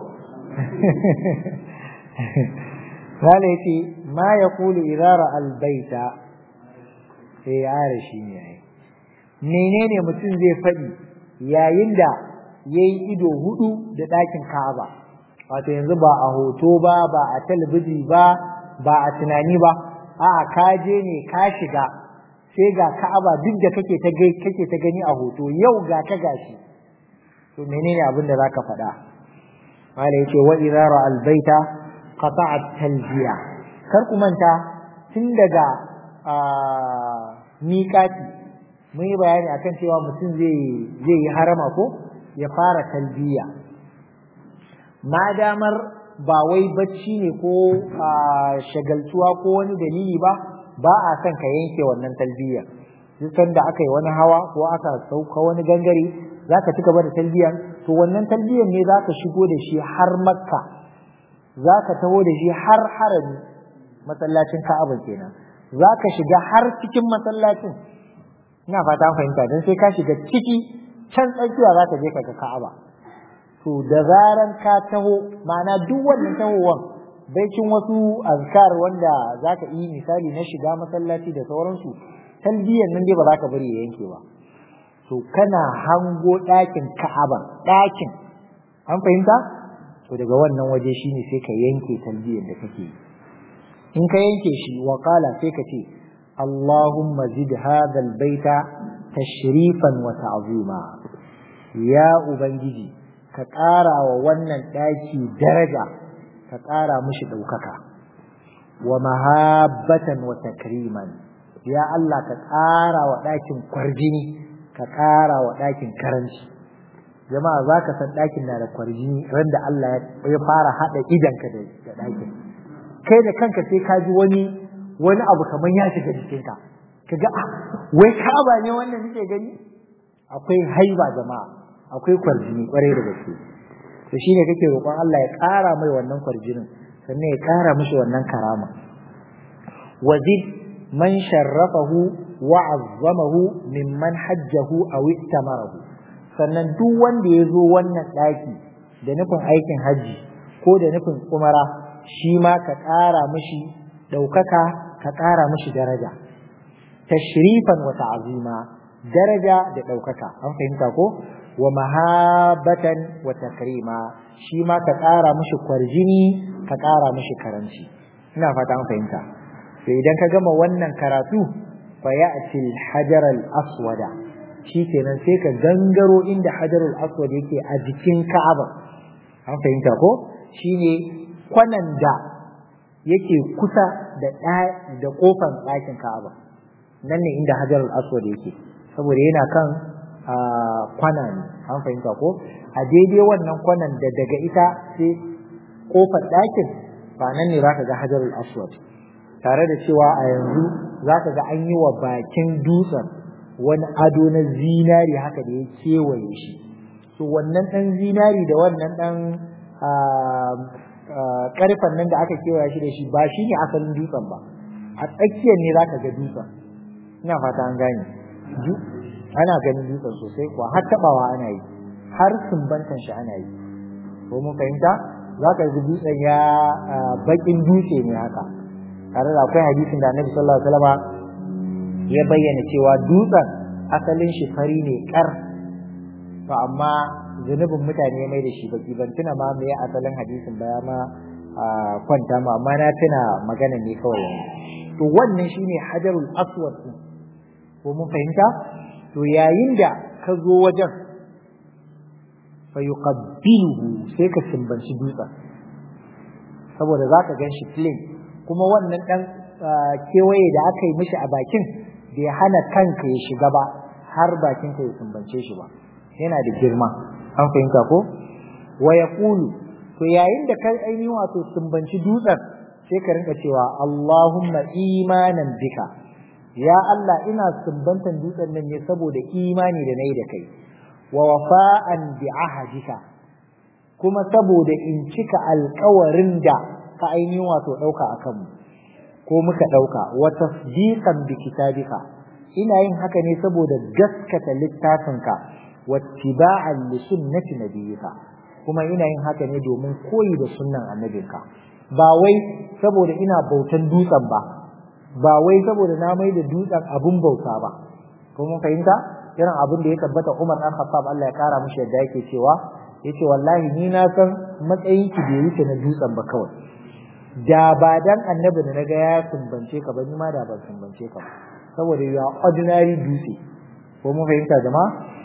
Wala yace ma yaqulu idara albayta eh yare shi ne ai menene mutum zai faɗi yayin da yayi ido hudu da ɗakin Ka'aba wato yanzu ba a hoto ba ba a talabiji ba ba a tunani ba a'a ka je ne ka shiga sai ga Ka'aba duk da kake ta kake ta gani a hoto yau ga ta gashi to menene abin da zaka faɗa mala yace wa idza ra al baita qata'a talbiya kar ku manta tun daga miƙati mun yi bayani akan cewa mutum zai zai yi harama ko ya fara talbiya ma damar ba wai bacci ne ko shagaltuwa ko wani dalili ba ba a son ka yanke wannan talbiya duk da aka yi wani hawa ko aka sauka wani gangare za ka ci gaba da talbiyan to wannan talbiyan ne za ka shigo da shi har makka za ka taho da shi har harami masallacin ka'aba kenan za ka shiga har cikin masallacin ina fata fahimta don sai ka shiga ciki can tsakiya za ka je ka ga ka'aba to da zaran ka taho ma'ana duk wannan tahowan baicin wasu azkar wanda za ka yi misali na shiga masallaci da sauransu talbiyan nan dai ba za ka bari ya yanke ba to kana hango ɗakin ka'aba ɗakin an fahimta to daga wannan waje shine sai ka yanke talbiyar da kake yi in ka yanke shi wa qala sai ka ce Allahumma zid hadha albayta tashrifan wa ta'zima ya ubangiji ka ƙara wa wannan ɗaki daraja ka ƙara mishi ɗaukaka wa mahabbatan wa takriman ya Allah ka ƙara wa ɗakin kwarjini ka ƙara wa ɗakin karanci jama'a za ka san ɗakin na da kwarjini ran da Allah ya fara haɗa idanka da ɗakin kai da kanka sai ka ji wani wani abu kamar ya shiga jikinka ka ga ah wai kaba ne wannan nake gani akwai haiba jama'a akwai kwarjini kwarai da gaske to shine kake roƙon Allah ya ƙara mai wannan kwarjinin sannan ya ƙara mishi wannan karama wazid man sharrafahu wa'azzamahu mimman hajjahu aw ittamarahu sannan duk wanda ya zo wannan daki da nufin aikin haji ko da nufin umara shi ma ka ƙara mishi ɗaukaka ka ƙara mishi daraja tashrifan wa ta'zima daraja da ɗaukaka an fahimta ko wa mahabatan wa takrima shi ma ka ƙara mishi kwarjini ka ƙara mishi karanci ina fata an fahimta sai idan ka gama wannan karatu fayati al-hajar al-aswada shikenan sai ka gangaro inda hajar al-aswad yake a jikin Ka'aba an fahimta ko shine kwanan da yake kusa da da kofar ɗakin Ka'aba nan ne inda Hajar al-Aswad yake saboda yana kan kwana ne an fahimta ko a daidai wannan kwanan da daga ita sai kofar ɗakin ba nan ne zaka ga Hajar al-Aswad tare da cewa a yanzu zaka ga an yi wa bakin dutsen wani ado na zinari haka da ya kewaye shi so wannan ɗan zinari da wannan ɗan karfan nan da aka kewaye shi da shi ba shi ne asalin dutsen ba a tsakiyar ne za ka ga dutsen ina fata an gane ana ganin dutsen sosai kuwa har tabawa ana yi har sumbantan shi ana yi ko mun fahimta za ka ga dutsen ya bakin dutse ne haka tare da akwai hadisin da annabi sallallahu alaihi wasallam ya bayyana cewa dutsen asalin shi fari ne kar to amma zunubin mutane ya mai da shi baki ban tuna ma me asalin hadisin ba ma kwanta ma amma na tuna magana ne kawai to wannan shine hajarul aswad din ko mun fahimta to yayin da ka zo wajen fa yuqabbiluhu sai ka sumbanci dutsen saboda zaka gan shi plain kuma wannan dan kewaye da aka yi mishi a bakin bai hana kanka ya shiga ba har bakin ka ya sumbance shi ba yana da girma an fahimta ko wa yaqulu to yayin da kai ainihin wato sumbanci dutsen sai ka rinka cewa Allahumma imanan bika ya Allah ina sumbantan dutsen nan ne saboda imani da nayi da kai wa wafa'an bi ahadika kuma saboda in cika alƙawarin da ka ainihin wato ɗauka a kanmu ko muka ɗauka wa tasdiqan bi kitabika ina yin haka ne saboda gaskata littafinka wattiba'an li sunnati nabiyyika kuma ina yin haka ne domin koyi da sunnan annabinka ba wai saboda ina bautan dutsen ba ba wai saboda na mai da dutsen abun bauta ba ko mun fahimta irin abin da ya tabbata Umar dan Khattab Allah ya kara mishi yadda yake cewa yace wallahi ni na san matsayin ki bai wuce na dutsen ba kawai da ba dan annabi da naga ya sumbance ka ba ni ma da ban sumbance ka ba saboda ya ordinary dutse ko mun fahimta jama'a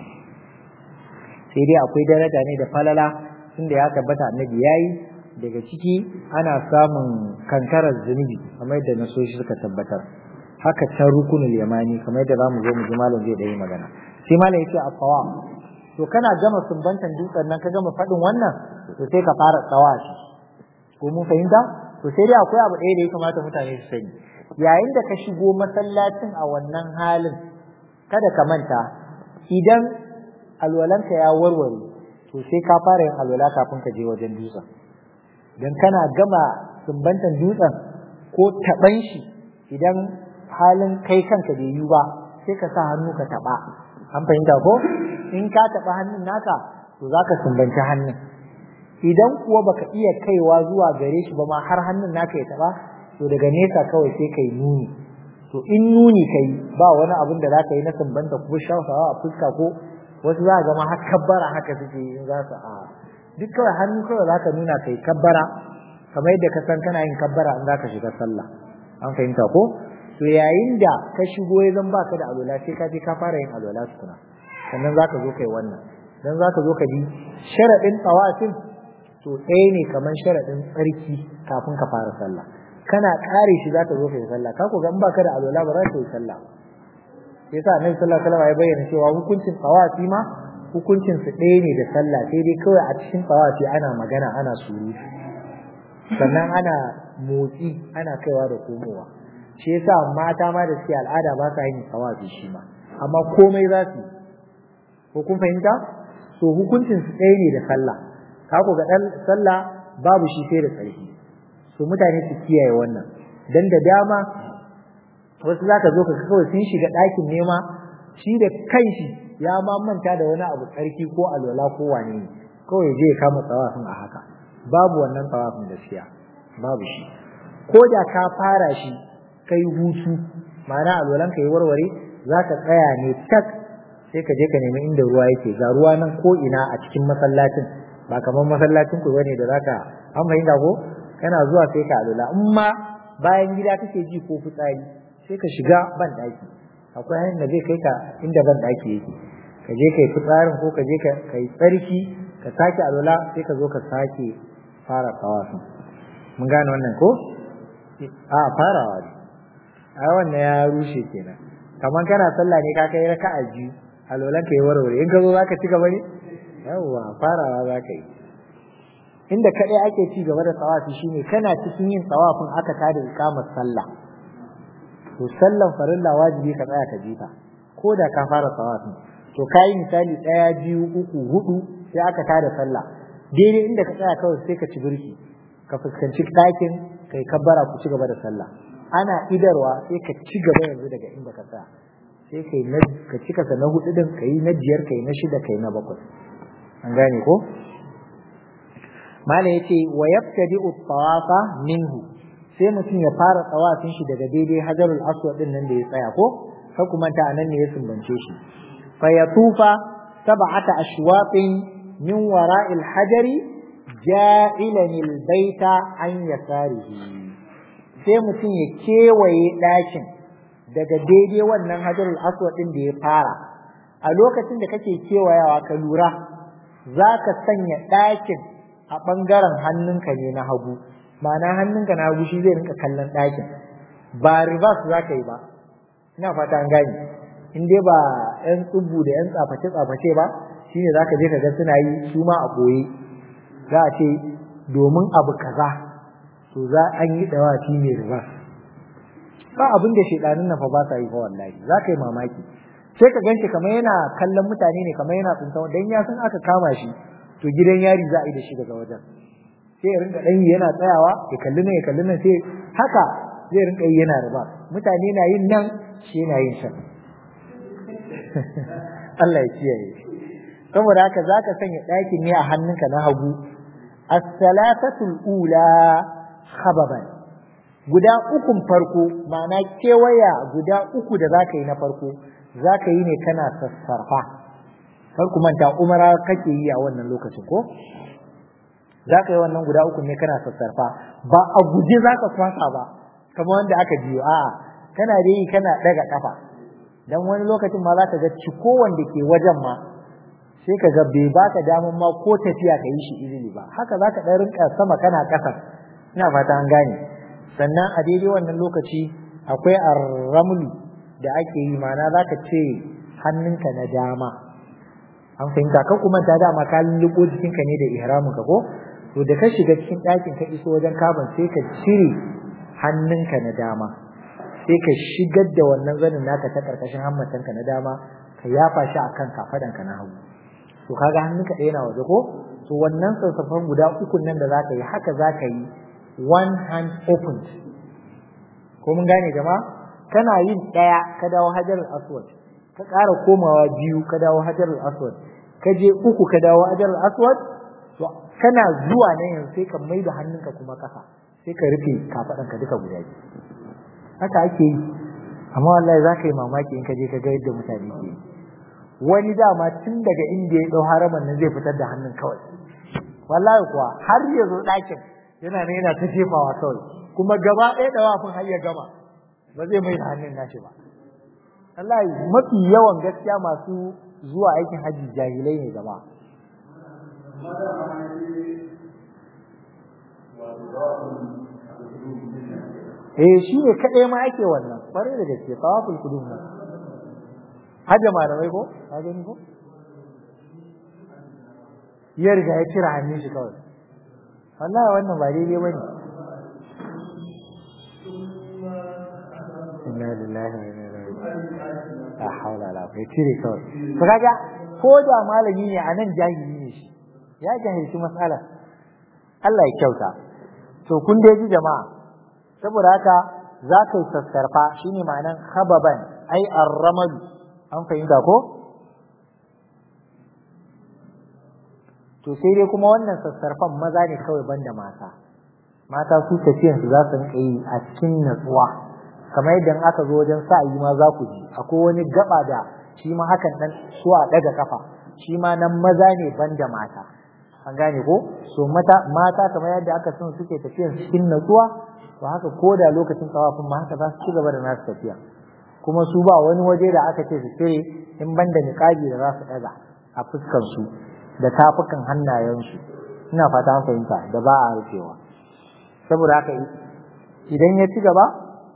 sai dai akwai daraja ne da falala tunda ya tabbata annabi yayi daga ciki ana samun kankarar zunubi kamar yadda nasoshi suka tabbatar haka can rukunul yamani kamar yadda zamu zo mu ji malam zai da yi magana sai malam yace a tsawa to kana gama sumbantan dutsen nan ka gama faɗin wannan to sai ka fara tsawa shi ko mun fahimta to sai dai akwai abu ɗaya da ya kamata mutane su sani yayin da ka shigo masallacin a wannan halin kada ka manta idan alwalanka ya warware to sai ka fara yin alwala kafin ka je wajen dutsen dan kana gama sumbantan dutsen ko taɓan shi idan halin kai kanka bai yi ba sai ka sa hannu ka taɓa an fahimta ko in ka taɓa hannun naka to za ka sumbanci hannun idan kuwa baka iya kaiwa zuwa gare shi ba ma har hannun naka ya taɓa to daga nesa kawai sai kai nuni to in nuni kai ba wani abin da za ka yi na sumbanta ko shafawa a fuska ko wasu za a gama har kabbara haka suke in za su a duk kawai hannu kawai za ka nuna kai kabbara kamar yadda ka san kana yin kabbara in za ka shiga sallah an fahimta ko to yayin da ka shigo ya zan baka da alwala sai ka je ka fara yin alwala tukuna sannan za ka zo kai wannan dan za ka zo ka ji sharaɗin tsawafin to ɗaya ne kamar sharaɗin tsarki kafin ka fara sallah kana ƙare shi za ka zo kai sallah ka ku ga in baka da alwala ba za ka yi sallah sai sa annabi sallallahu alaihi wasallam ya bayyana cewa hukuncin tsawafi ma hukuncin su ɗaya ne da sallah sai dai kawai a cikin tsawafi ana magana ana surutu sannan ana motsi ana kaiwa da komowa shi yasa mata ma da suke al'ada ba sa yin tsawafi shi ma amma komai za su ko kun fahimta so hukuncin su ɗaya ne da sallah ka ku ga dan sallah babu shi sai da tsarki so mutane su kiyaye wannan dan da dama wasu zaka zo ka kawai sun shiga ɗakin nema shi da kanshi ya ma manta da wani abu tsarki ko alwala ko wane ne kawai je ya kama tsawafin a haka babu wannan tsawafin gaskiya babu shi ko da ka fara shi kai hutu ma'ana alwalan ka yi warware za ka tsaya ne tak sai ka je ka nemi inda ruwa yake ga ruwa nan ko ina a cikin masallacin ba kamar masallacin ku bane da zaka an fahimta ko kana zuwa sai ka alwala in ma bayan gida kake ji ko fitsari sai ka shiga ban daki akwai hanyar da zai kai ka inda ban daki yake ka je kai fitsarin ko ka je ka yi tsarki ka sake alwala sai ka zo ka sake fara tawafin mun gane wannan ko a farawa ne ai wannan ya rushe kenan kamar kana sallah ne ka kai raka'a biyu alolan ka yi warware in ka zo zaka ci gaba ne yawwa farawa zaka yi inda kadai ake ci gaba da tsawafi shine kana cikin yin tsawafin aka tada ikamar sallah to sallan farilla wajibi ka tsaya ka jita ko da ka fara tsawafin to kai misali daya biyu uku hudu sai aka tada sallah daidai inda ka tsaya kawai sai ka ci birki ka fuskanci ɗakin kai kabbara ku ci gaba da sallah ana idarwa sai ka ci gaba yanzu daga inda ka tsaya sai kai na ka cika sa na hudu din kai na biyar kai na shida kai na bakwai an gane ko mala yace wa yabtadi'u tawafa minhu sai mutum ya fara tsawafin shi daga daidai hajarul aswad din nan da ya tsaya ko sai kuma ta anan ne ya sumbance shi fa yatufa sab'ata ashwaqin min wara'il hajari ja'ilan albayta an yasarihi sai mutum ya kewaye ɗakin daga daidai wannan hajarul aswad din da ya fara a lokacin da kake kewayawa ka lura za ka sanya ɗakin a ɓangaren hannunka ne na hagu ma'ana hannunka na hagu shi zai rinka kallon ɗakin ba reverse za ka yi ba ina fata an gane in dai ba 'yan tsubu da 'yan tsaface-tsaface ba shine za ka je ka ga suna yi su ma a ɓoye za a ce domin abu kaza to za an yi dawafi mai reverse ba abin da shedanin nan fa ba sa yi fa wallahi za ka yi mamaki sai ka ganshi kamar yana kallon mutane ne kamar yana tsinta dan ya san aka kama shi to gidan yari za a yi da shi daga wajen sai ya rinka dan yana tsayawa ya kalli nan ya kalli nan sai haka zai rinka yi yana riba mutane na yin nan shi yana yin shan Allah ya kiyaye saboda haka zaka sanya ɗakin ne a hannunka na hagu as-salatatul ula khababan guda ukun farko ma'ana kewaya guda uku da zaka yi na farko zaka yi ne kana sassarfa kar ku manta umara kake yi a wannan lokacin ko zaka yi wannan guda uku ne kana sassarfa ba a guje zaka kwasa ba kamar wanda aka biyo a'a kana da yi kana daga kafa dan wani lokacin ma zaka ga ciko wanda ke wajen ma sai ka ga bai baka daman ma ko tafiya ka yi shi izini ba haka zaka dan rinka sama kana kasa ina fata an gane sannan a daidai wannan lokaci akwai arramlu da ake yi mana za ka ce hannunka na dama an fahimta kan kuma ta dama ka lulluɓo jikinka ne da ihramin ka ko to da ka shiga cikin ɗakin ka iso wajen kaban sai ka cire hannunka na dama sai ka shigar da wannan zanin naka ta ƙarƙashin hammatanka na dama ka yafa shi a kan kafaɗanka na hagu to kaga hannunka ɗaya na waje ko to wannan sassafan guda uku nan da za ka yi haka za ka yi one hand opened ko mun gane jama'a kana yin ɗaya ka dawo hajar aswad ka ƙara komawa biyu ka dawo hajar aswad ka je uku ka dawo hajar aswad to kana zuwa nan yanzu sai ka mai da hannunka kuma ƙasa sai ka rufe kafaɗanka duka guda biyu haka ake yi amma wallahi za ka yi mamaki in ka je ka ga yadda mutane ke yi wani dama tun daga inda ya ɗau haraman nan zai fitar da hannun kawai wallahi kuwa har ya zo ɗakin yana ne yana ta jefawa kawai kuma gaba ɗaya da wafin har ya gama ba zai mai da hannun nashi ba wallahi mafi yawan gaskiya masu zuwa aikin hajji jahilai ne gaba eh shi ne kaɗai ma ake wannan ƙwarai da gaske tawaful kudum nan hajja malamai ko ka gani ko ya riga ya cire hannun shi kawai wallahi wannan ba daidai bane inna lillahi wa inna ilaihi raji'un la hawla wala quwwata cire kawai to kaga ko da malami ne anan jahili ne shi ya jahilci mas'ala Allah ya kyauta to kun dai ji jama'a saboda haka za ka yi sassarfa shine ma'anan khababan ai arramal an fahimta ko to sai dai kuma wannan sassarfan maza ne kawai banda mata mata su tafiyan su za su rinka yi a cikin natsuwa kamar yadda aka zo wajen sa'ayi ma za ku ji akwai wani gaba da shi ma hakan dan so a daga kafa shi ma nan maza ne banda mata an gane ko so mata mata kamar yadda aka san suke tafiyan cikin natsuwa to haka ko da lokacin tsawafin ma haka za su ci gaba da nasu tafiya kuma su ba wani waje da aka ce su cire in banda niqabi da za su daga a fuskar su da tafukan hannayensu ina fata an fahimta da ba a rufewa saboda haka idan ya ci gaba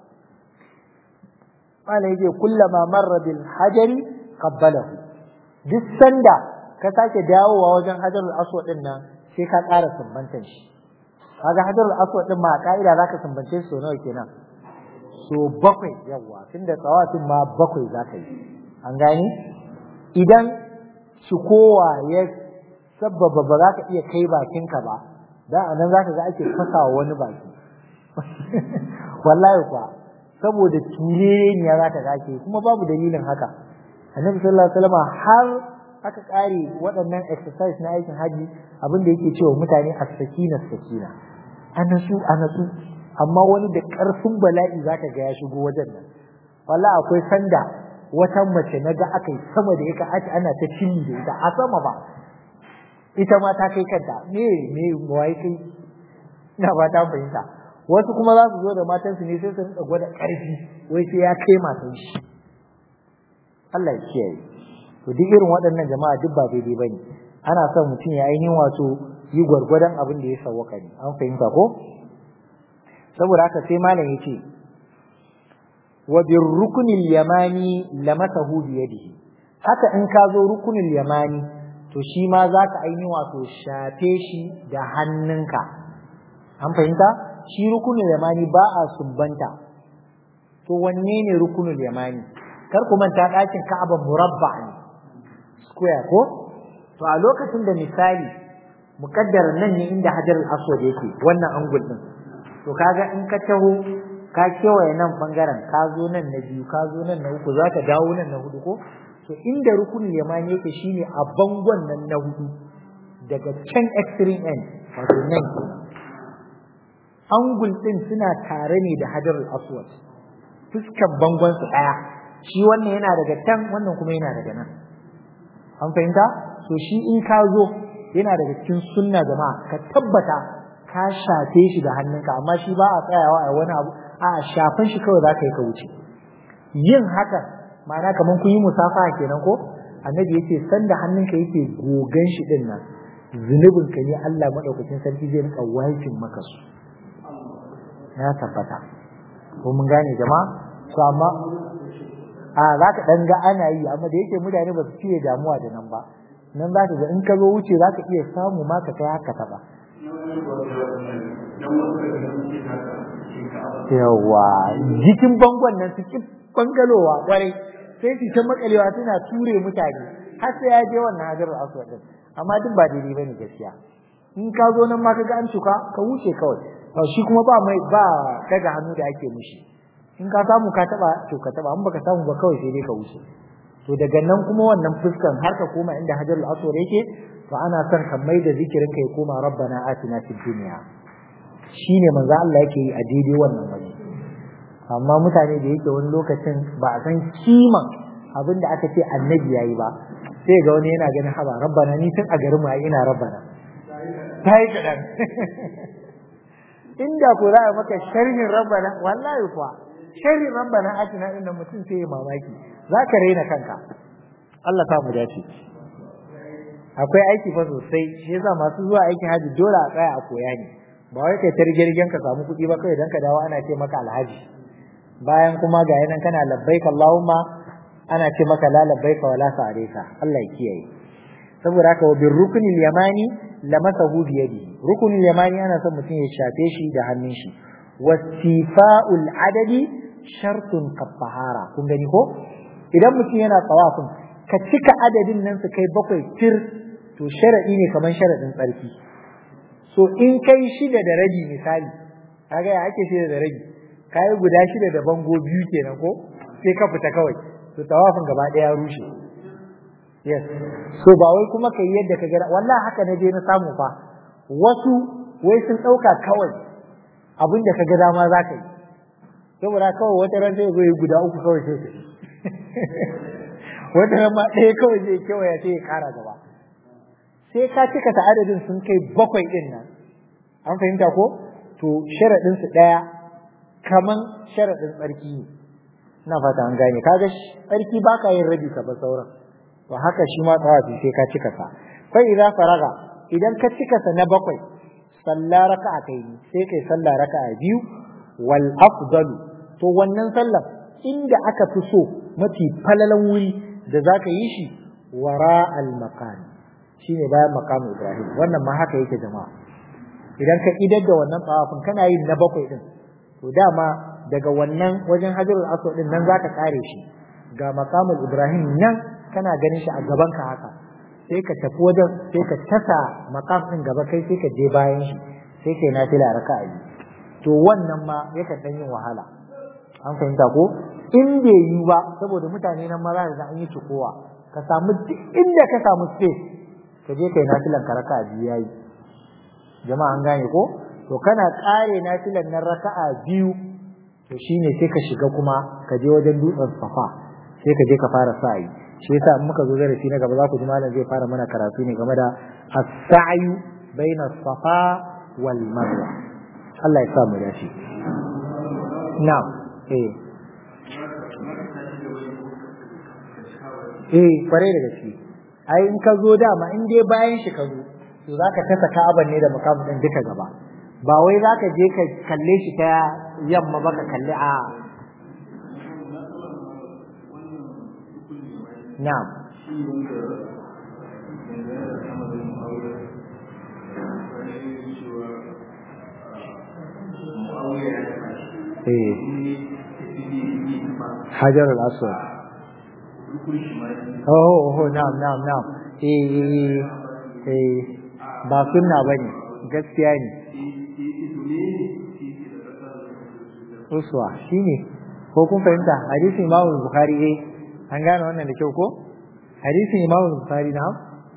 mana yake kullama marra bil hajari qabbalahu duk sanda ka sake dawowa wajen hajarul aswad din nan sai ka ƙara sumbantan shi kaga hajarul aswad din ma ka'ida zaka sumbance shi nawa kenan so bakwai yawa tunda tsawatin ma bakwai zaka yi an gane idan kowa ya sabbaba ba za ka iya kai bakinka ba da anan zaka ga ake fasawa wani baki wallahi kuwa saboda tureniya za ta gake kuma babu dalilin haka annabi sallallahu alaihi wasallam har aka kare waɗannan exercise na aikin haji abin da yake cewa mutane as-sakina sakina anasu anasu amma wani da ƙarfin bala'i zaka ga ya shigo wajen nan wallahi akwai sanda wata mace naga aka yi sama da ita ake ana ta cinni da ita a sama ba ita ma ta kai kanta me me wai kai ina ba ta fahimta wasu kuma za su zo da matansu ne sai su rinka gwada ƙarfi wai sai ya kai matan shi Allah ya kiyaye to duk irin waɗannan jama'a duk ba daidai bane ana son mutum ya ainihin wato yi gwargwadon abin da ya sawwaka ne an fahimta ko saboda haka sai malam ya ce wa bir rukunil yamani lamasahu bi yadihi haka in ka zo rukunil yamani to shi ma za ka ainihin wato shafe shi da hannunka an fahimta shi rukunul yamani ba a sumbanta to wanne ne rukunul yamani kar ku manta ɗakin Ka'aba murabba ne square ko to a lokacin da misali mukaddar nan ne inda Hajar al-Aswad yake wannan angul din to kaga in ka taho ka kewaye nan bangaren ka zo nan na biyu ka zo nan na uku zaka dawo nan na hudu ko to inda rukunul yamani yake shine a bangon nan na hudu daga can extreme end wato nan angul din suna tare ne da Hajar al-Aswad fuskan bangon su daya shi wannan yana daga can wannan kuma yana daga nan an fahimta so shi in ka zo yana daga cikin sunna jama'a ka tabbata ka shafe shi da hannunka amma shi ba a tsayawa a wani abu a shafan shi kawai za ka yi ka wuce yin haka ma'ana kamar kun yi musafa kenan ko annabi yace sanda hannunka yake gogan shi din nan zunubin ka ne Allah madaukakin sarki zai rika wajin maka su ya tabbata ko mun gane jama'a to amma a za ka ɗan ga ana yi amma da yake mutane ba su fiye damuwa da nan ba nan za ka ga in ka zo wuce za ka iya samu ma ka kai haka taɓa yawa jikin bangon nan su ki bangalowa kwarai sai su ta makalewa suna ture mutane har sai ya je wannan hajarul aswad din amma duk ba daidai bane gaskiya in ka zo nan ma ka ga an cuka ka wuce kawai shi kuma ba mai ba daga hannu da ake mishi in ka samu ka taba to ka taba in baka samu ba kawai sai dai ka wuce to daga nan kuma wannan fuskan har ka koma inda hajarul aswad yake to ana son ka mai da zikirin ka ya koma rabbana atina fid dunya shine manzo Allah yake yi a daidai wannan waje amma mutane da yake wani lokacin ba a san kiman abin da aka ce annabi yayi ba sai ga wani yana ganin haba rabbana ni tun a garin mu ina rabbana tai kadan inda ko za a maka sharhin rabbana wallahi kuwa sharri rabbana atina inda mutum sai ya mamaki zaka raina kanka Allah ta mu dace akwai aiki fa sosai shi yasa masu zuwa aikin haji dole a tsaya a koya ne ba wai kai targirgen ka samu kuɗi ba kai dan ka dawo ana ce maka alhaji bayan kuma ga yanan kana labbaik Allahumma ana ce maka la labbaika wala sa'alika Allah ya kiyaye saboda haka wa bir ruknil yamani lamasahu bi yadi ruknil yamani ana son mutum ya shafe shi da hannun shi wastifa'ul adadi shartun kafahara kun gani ko idan mutum yana tsawafin ka cika adadin nan su kai bakwai tir to sharadi ne kamar sharadin tsarki so in kai shida da rabi misali kaga ya ake shida da rabi kai guda shida da bango biyu kenan ko sai ka fita kawai to tawafin gaba daya rushe yes so ba wai kuma kai yadda ka ga wallahi haka na je na samu fa wasu wai sun dauka kawai abin da ka ga dama za ka yi saboda kawai wata ran sai zo yi guda uku kawai sai su wata ran ma ɗaya kawai zai kewaya sai ya ƙara gaba sai ka cika ta adadin sun kai bakwai ɗin nan an fahimta ko to sharaɗin su ɗaya kaman sharaɗin tsarki ne ina fata an gane kaga tsarki ba ka yin rabi ka ba sauran to haka shi ma tsawafi sai ka cika sa fa idza faraga idan ka cika sa na bakwai sallah raka'a kai sai kai sallah raka'a biyu wal afdalu to wannan sallar inda aka fi so mafi falalan wuri da zaka yi shi wara al maqam shine bayan maqam Ibrahim wannan ma haka yake jama'a idan ka idar da wannan tsawafin kana yin na bakwai din to dama daga wannan wajen hajarul aswad din nan zaka kare shi ga maqamul Ibrahim nan kana ganin shi a gaban ka haka sai ka tafi wajen sai ka tasa maqam din gaba kai sai ka je bayan shi sai kai nafila raka'a biyu to wannan ma yakan dan yin wahala an fahimta ko in bai yi ba saboda mutane nan ma za ka an yi cikowa ka samu duk inda ka samu space ka je kai nafilan ka raka'a biyu yayi jama'a an gane ko to kana kare nafilan nan raka'a biyu to shine sai ka shiga kuma ka je wajen dutsen safa sai ka je ka fara sa'i shi yasa in muka zo darasi na gaba za ku ji malam zai fara mana karatu ne game da as-sa'yu baina safa wal marwa Allah ya sa mu dace na'am eh eh kware da gaske ai in ka zo dama in dai bayan shi ka zo to zaka kasa ka'aban ne da makamu din duka gaba ba wai zaka je ka kalle shi ta yamma ba ka kalli a na'am eh hajar al-aswad oh oh na'am na'am na'am eh eh ba sunna bane gaskiya ne uswa shine ko kun fahimta hadisin Imam Bukhari eh an gane wannan da kyau ko hadisin Imam Bukhari na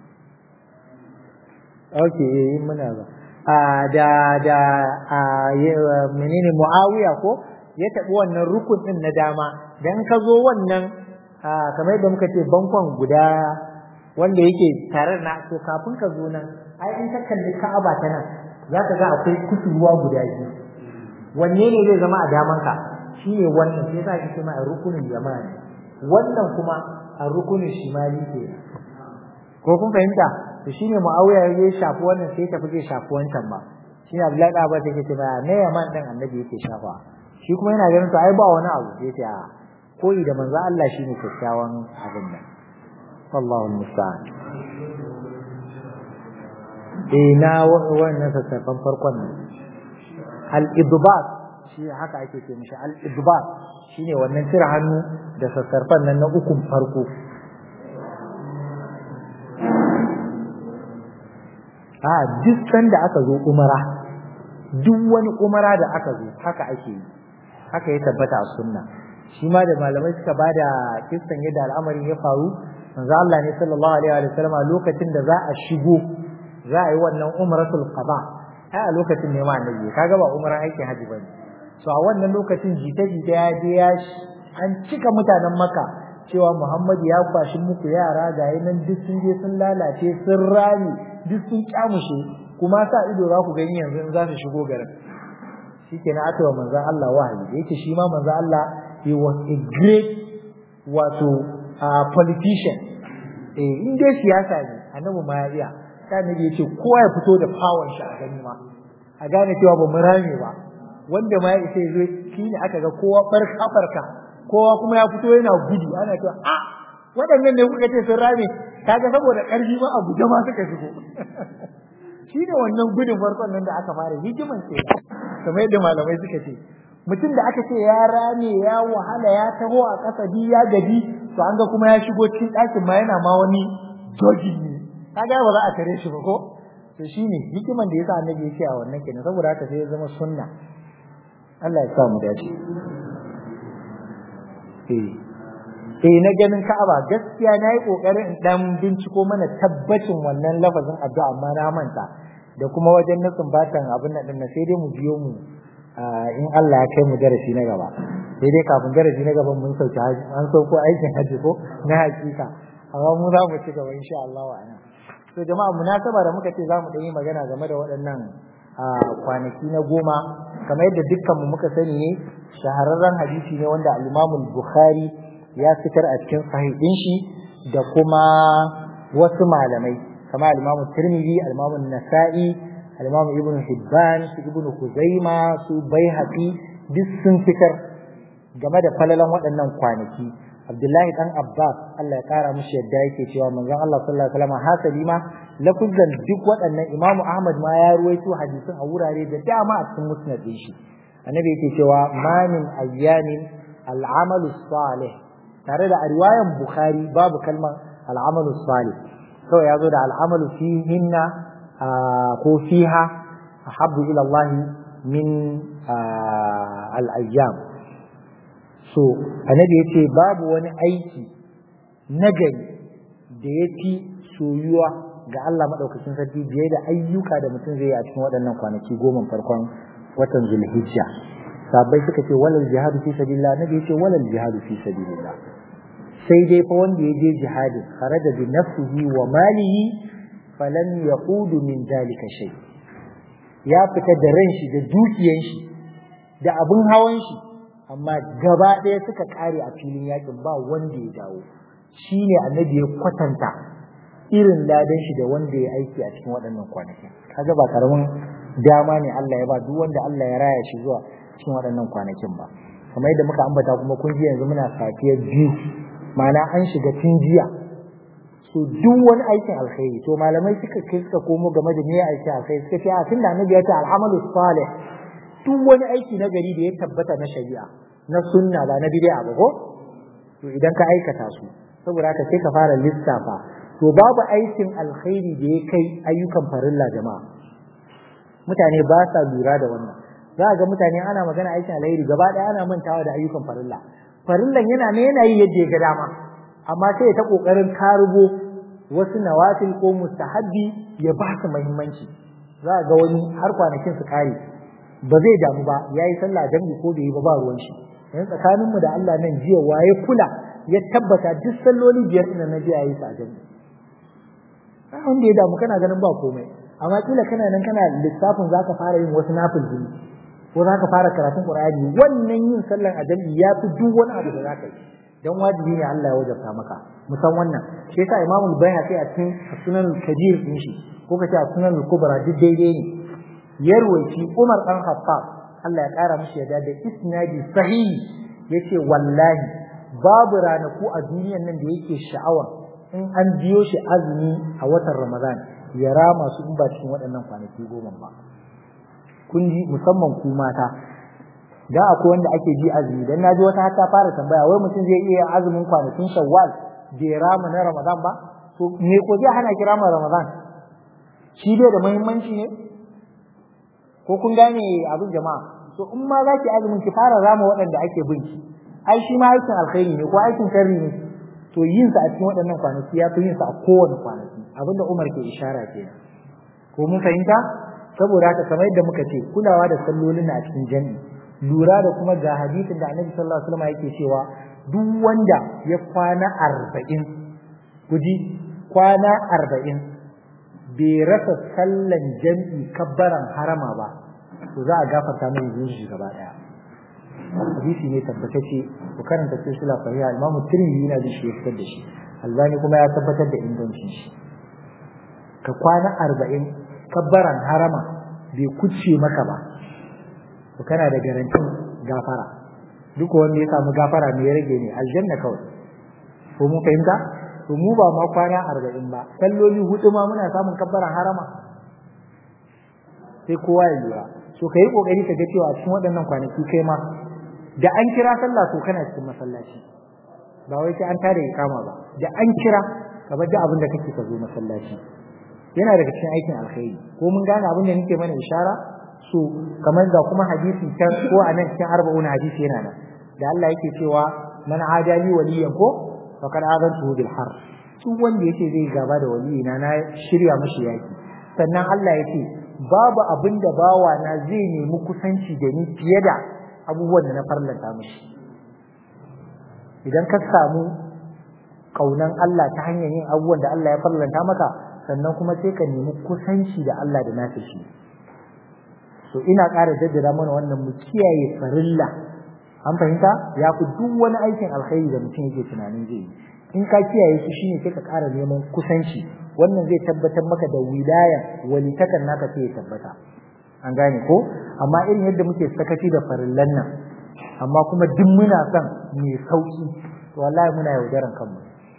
okay eh muna ba a da da a menene Muawiya ko ya tabi wannan rukun din na dama dan ka zo wannan kamar yadda muka ce bankon guda wanda yake tare na to kafin ka zo nan ai in ka kalli Ka'aba ta nan zaka ga akwai kusurwa guda biyu wanne ne zai zama a daman ka shine wannan sai za ki ce ma a rukunin jama'a wannan kuma a rukunin shimali ke ko kun fahimta to shine Muawiya ya shafi wannan sai tafi zai shafi wancan ba shine Abdullahi da Abbas yake ce ba ne yaman dan annabi yake shafa shi kuma yana ganin to ai ba wani abu sai ce a koyi da manzo Allah shine kyakkyawan abin nan wallahu musta'an eh na wannan sassafan farkon nan al-idbat shi haka ake ce mishi al-idbat shine wannan cire hannu da sassarfan nan na ukun farko a duk sanda aka zo umara duk wani umara da aka zo haka ake yi haka ya tabbata a sunna shi ma da malamai suka bada kissan yadda al'amarin ya faru manzo Allah ne sallallahu alaihi wa sallam lokacin da za a shigo za a yi wannan umratul qada ai a lokacin ne ma annabi kaga ba umran aikin haji bane so a wannan lokacin jita jita ya je ya an cika mutanen maka cewa Muhammad ya kwashi muku yara ga nan duk sun je sun lalace sun rami duk sun kyamushe kuma sa ido za ku gani yanzu in za su shigo garin shikenan aka wa manzo Allah wahayi da yake shi ma manzo Allah he was a great wato uh, politician eh in dai siyasa ne annabi ma ya iya sai annabi yace kowa ya fito da power shi a gani ma a gane cewa ba mu rame ba wanda ma ya isa zo shine aka ga kowa barka barka kowa kuma ya fito yana gudu ana cewa a waɗannan ne kuka ce sun rame kaga saboda ƙarfi ma a guje ma suka shigo shi ne wannan gudun farkon nan da aka fara hikiman ce kamar yadda malamai suka ce mutum da aka ce ya rame ya wahala ya taho a ƙasa bi ya gaji to an ga kuma ya shigo cikin ɗakin ma yana ma wani jogging ne kaga ba za a tare shi ba ko to shine hikiman da yasa annabi ya ce a wannan kenan saboda haka sai ya zama sunna Allah ya sa mu dace eh eh na ganin Ka'aba gaskiya nayi kokarin in dan binciko mana tabbacin wannan lafazin addu'a amma na manta da kuma wajen nasin batan abin nan din sai dai mu biyo mu in Allah ya kai mu darasi na gaba sai dai kafin darasi na gaban mun sauke an sauko aikin haji ko na hakika amma mu za mu ci gaba insha Allah wa ana to jama'a munasaba da muka ce za mu yi magana game da waɗannan kwanaki na goma kamar yadda dukkan mu muka sani ne shahararren hadisi ne wanda al-Imam Bukhari ya fitar a cikin sahih din shi da kuma wasu malamai kamar al-Imam Tirmidhi al-Imam Nasa'i al-Imam Ibn Hibban su Ibn Khuzaima su Baihaqi duk sun fitar game da falalan waɗannan kwanaki Abdullahi dan Abbas Allah ya kara mishi yadda yake cewa manzon Allah sallallahu alaihi wasallam hasali ma lafuzan duk waɗannan Imam Ahmad ma ya ruwaito hadisin a wurare da dama a cikin musnad din shi annabi yake cewa ma min ayyamin al'amalu salih tare da a riwayan Bukhari babu kalmar al'amalu salih kawai ya zo da al'amalu fihinna ko fiha ahabbu ila Allah min al'ayyam so annabi ya ce babu wani aiki nagari da ya fi soyuwa ga Allah maɗaukacin sarki biye da ayyuka da mutum zai yi a cikin waɗannan kwanaki goma farkon watan zulhijja sabai suka ce walal jihadu fi sabilillah annabi ya ce walal jihadu fi sabilillah sai dai fa wanda ya je jihadi kharaja bi nafsihi wa malihi falam yaqudu min dalika shay ya fita da ran shi da dukiyan shi da abin hawan shi amma gaba ɗaya suka kare a filin yakin ba wanda ya dawo shine annabi ya kwatanta irin ladan shi da wanda ya aiki a cikin waɗannan kwanakin kaga ba karamin dama ne Allah ya ba duk wanda Allah ya raya shi zuwa cikin waɗannan kwanakin ba kamar yadda muka ambata kuma kun ji yanzu muna safiyar biyu ma'ana an shiga tun jiya so duk wani aikin alkhairi to malamai suka kai suka komo game da me aikin alkhairi suka ce a tunda annabi ya ce al'amalu salih duk wani aiki na gari da ya tabbata na shari'a na sunna ba na bid'a ba ko to idan ka aikata su saboda haka sai ka fara lissafa to babu aikin alkhairi da ya kai ayyukan farilla jama'a mutane ba sa lura da wannan za ga mutane ana magana aikin alkhairi gaba ɗaya ana mantawa da ayyukan farilla farillan yana ne yana yi yadda ya ga dama amma sai ya ta kokarin karubo wasu nawafil ko mustahabbi ya ba su muhimmanci za ga wani har kwanakin su kare ba zai damu ba yayi sallah dangi ko bai yi ba ba ruwan shi yanzu tsakanin mu da Allah nan jiya waye kula ya tabbata duk salloli biyar din na jiya yayi sa dangi ba wanda ya damu kana ganin ba komai amma kila kana nan kana lissafin zaka fara yin wasu nafil jini ko za ka fara karatun Qur'ani wannan yin sallan ajali ya fi duk wani abu da za ka yi dan wajibi ne Allah ya wajabta maka musan wannan shi yasa Imam al-Baihaqi a cikin Sunan Kabir din shi ko kace a Sunan al-Kubra duk daidai ne ya ruwaici Umar dan Khattab Allah ya kara mishi yadda da isnadi sahihi yace wallahi babu ranaku a duniyan nan da yake sha'awa in an biyo shi azumi a watan Ramadan ya rama su in ba cikin waɗannan kwanaki goma ba kun ji musamman ku mata da akwai wanda ake ji azumi dan naji wata ta fara tambaya wai mutum zai iya azumin kwanakin Shawwal bai rama na Ramadan ba to me ko zai hana ki rama Ramadan shi bai da muhimmanci ne ko kun gane abin jama'a to in ma zaki azumin ki fara rama waɗanda ake bin ki ai shi ma aikin alkhairi ne ko aikin sharri ne to yin sa a cikin waɗannan kwanaki ya fi yin sa a kowane kwanaki abinda Umar ke ishara kenan ko mun fahimta saboda haka kamar yadda muka ce kulawa da sallolin a cikin jami'i lura da kuma ga hadisin da Annabi sallallahu alaihi wasallam yake cewa duk wanda ya kwana arba'in kuji kwana arba'in bai rasa sallan jami'i kabbaran harama ba to za a gafarta mai zunubi gaba daya hadisi ne tabbatacce ku karanta silsila sahiha Imam Tirmidhi yana da shi ya fitar da shi Albani kuma ya tabbatar da ingancin shi ka kwana arba'in kabbaran harama bai kuce maka ba to kana da garantin gafara duk wanda ya samu gafara me ya rage ne aljanna kawai ko mun fahimta to mu ba ma kwana arba'in ba salloli hudu ma muna samun kabbaran harama sai kowa ya lura so ka yi kokari ka ga cewa a cikin waɗannan kwanaki kai ma da an kira sallah to kana cikin masallaci ba wai sai an tada ikama ba da an kira ka bar da abin da kake ka zo masallaci yana daga cikin aikin alkhairi ko mun gane abin da nake mana ishara so kamar ga kuma hadisi can ko a nan cikin arba'un hadisi yana nan da Allah yake cewa man adali waliyan ko faqad adantu bil har duk wanda yake zai gaba da waliyina na shirya mashi yaki sannan Allah yake babu abin da bawa na zai nemi kusanci da ni fiye da abubuwan da na farlanta mashi idan ka samu kaunan Allah ta hanyar yin abubuwan da Allah ya farlanta maka sannan kuma sai ka nemi kusanci da Allah da nasa shi so ina ƙara jaddada mana wannan mu kiyaye farilla an fahimta ya fi duk wani aikin alkhairi da mutum yake tunanin zai yi in ka kiyaye shi shine sai ka ƙara neman kusanci wannan zai tabbatar maka da wilaya walitakan naka sai ya tabbata an gane ko amma irin yadda muke sakaci da farillan nan amma kuma duk muna son mai sauki to wallahi muna yaudaran kanmu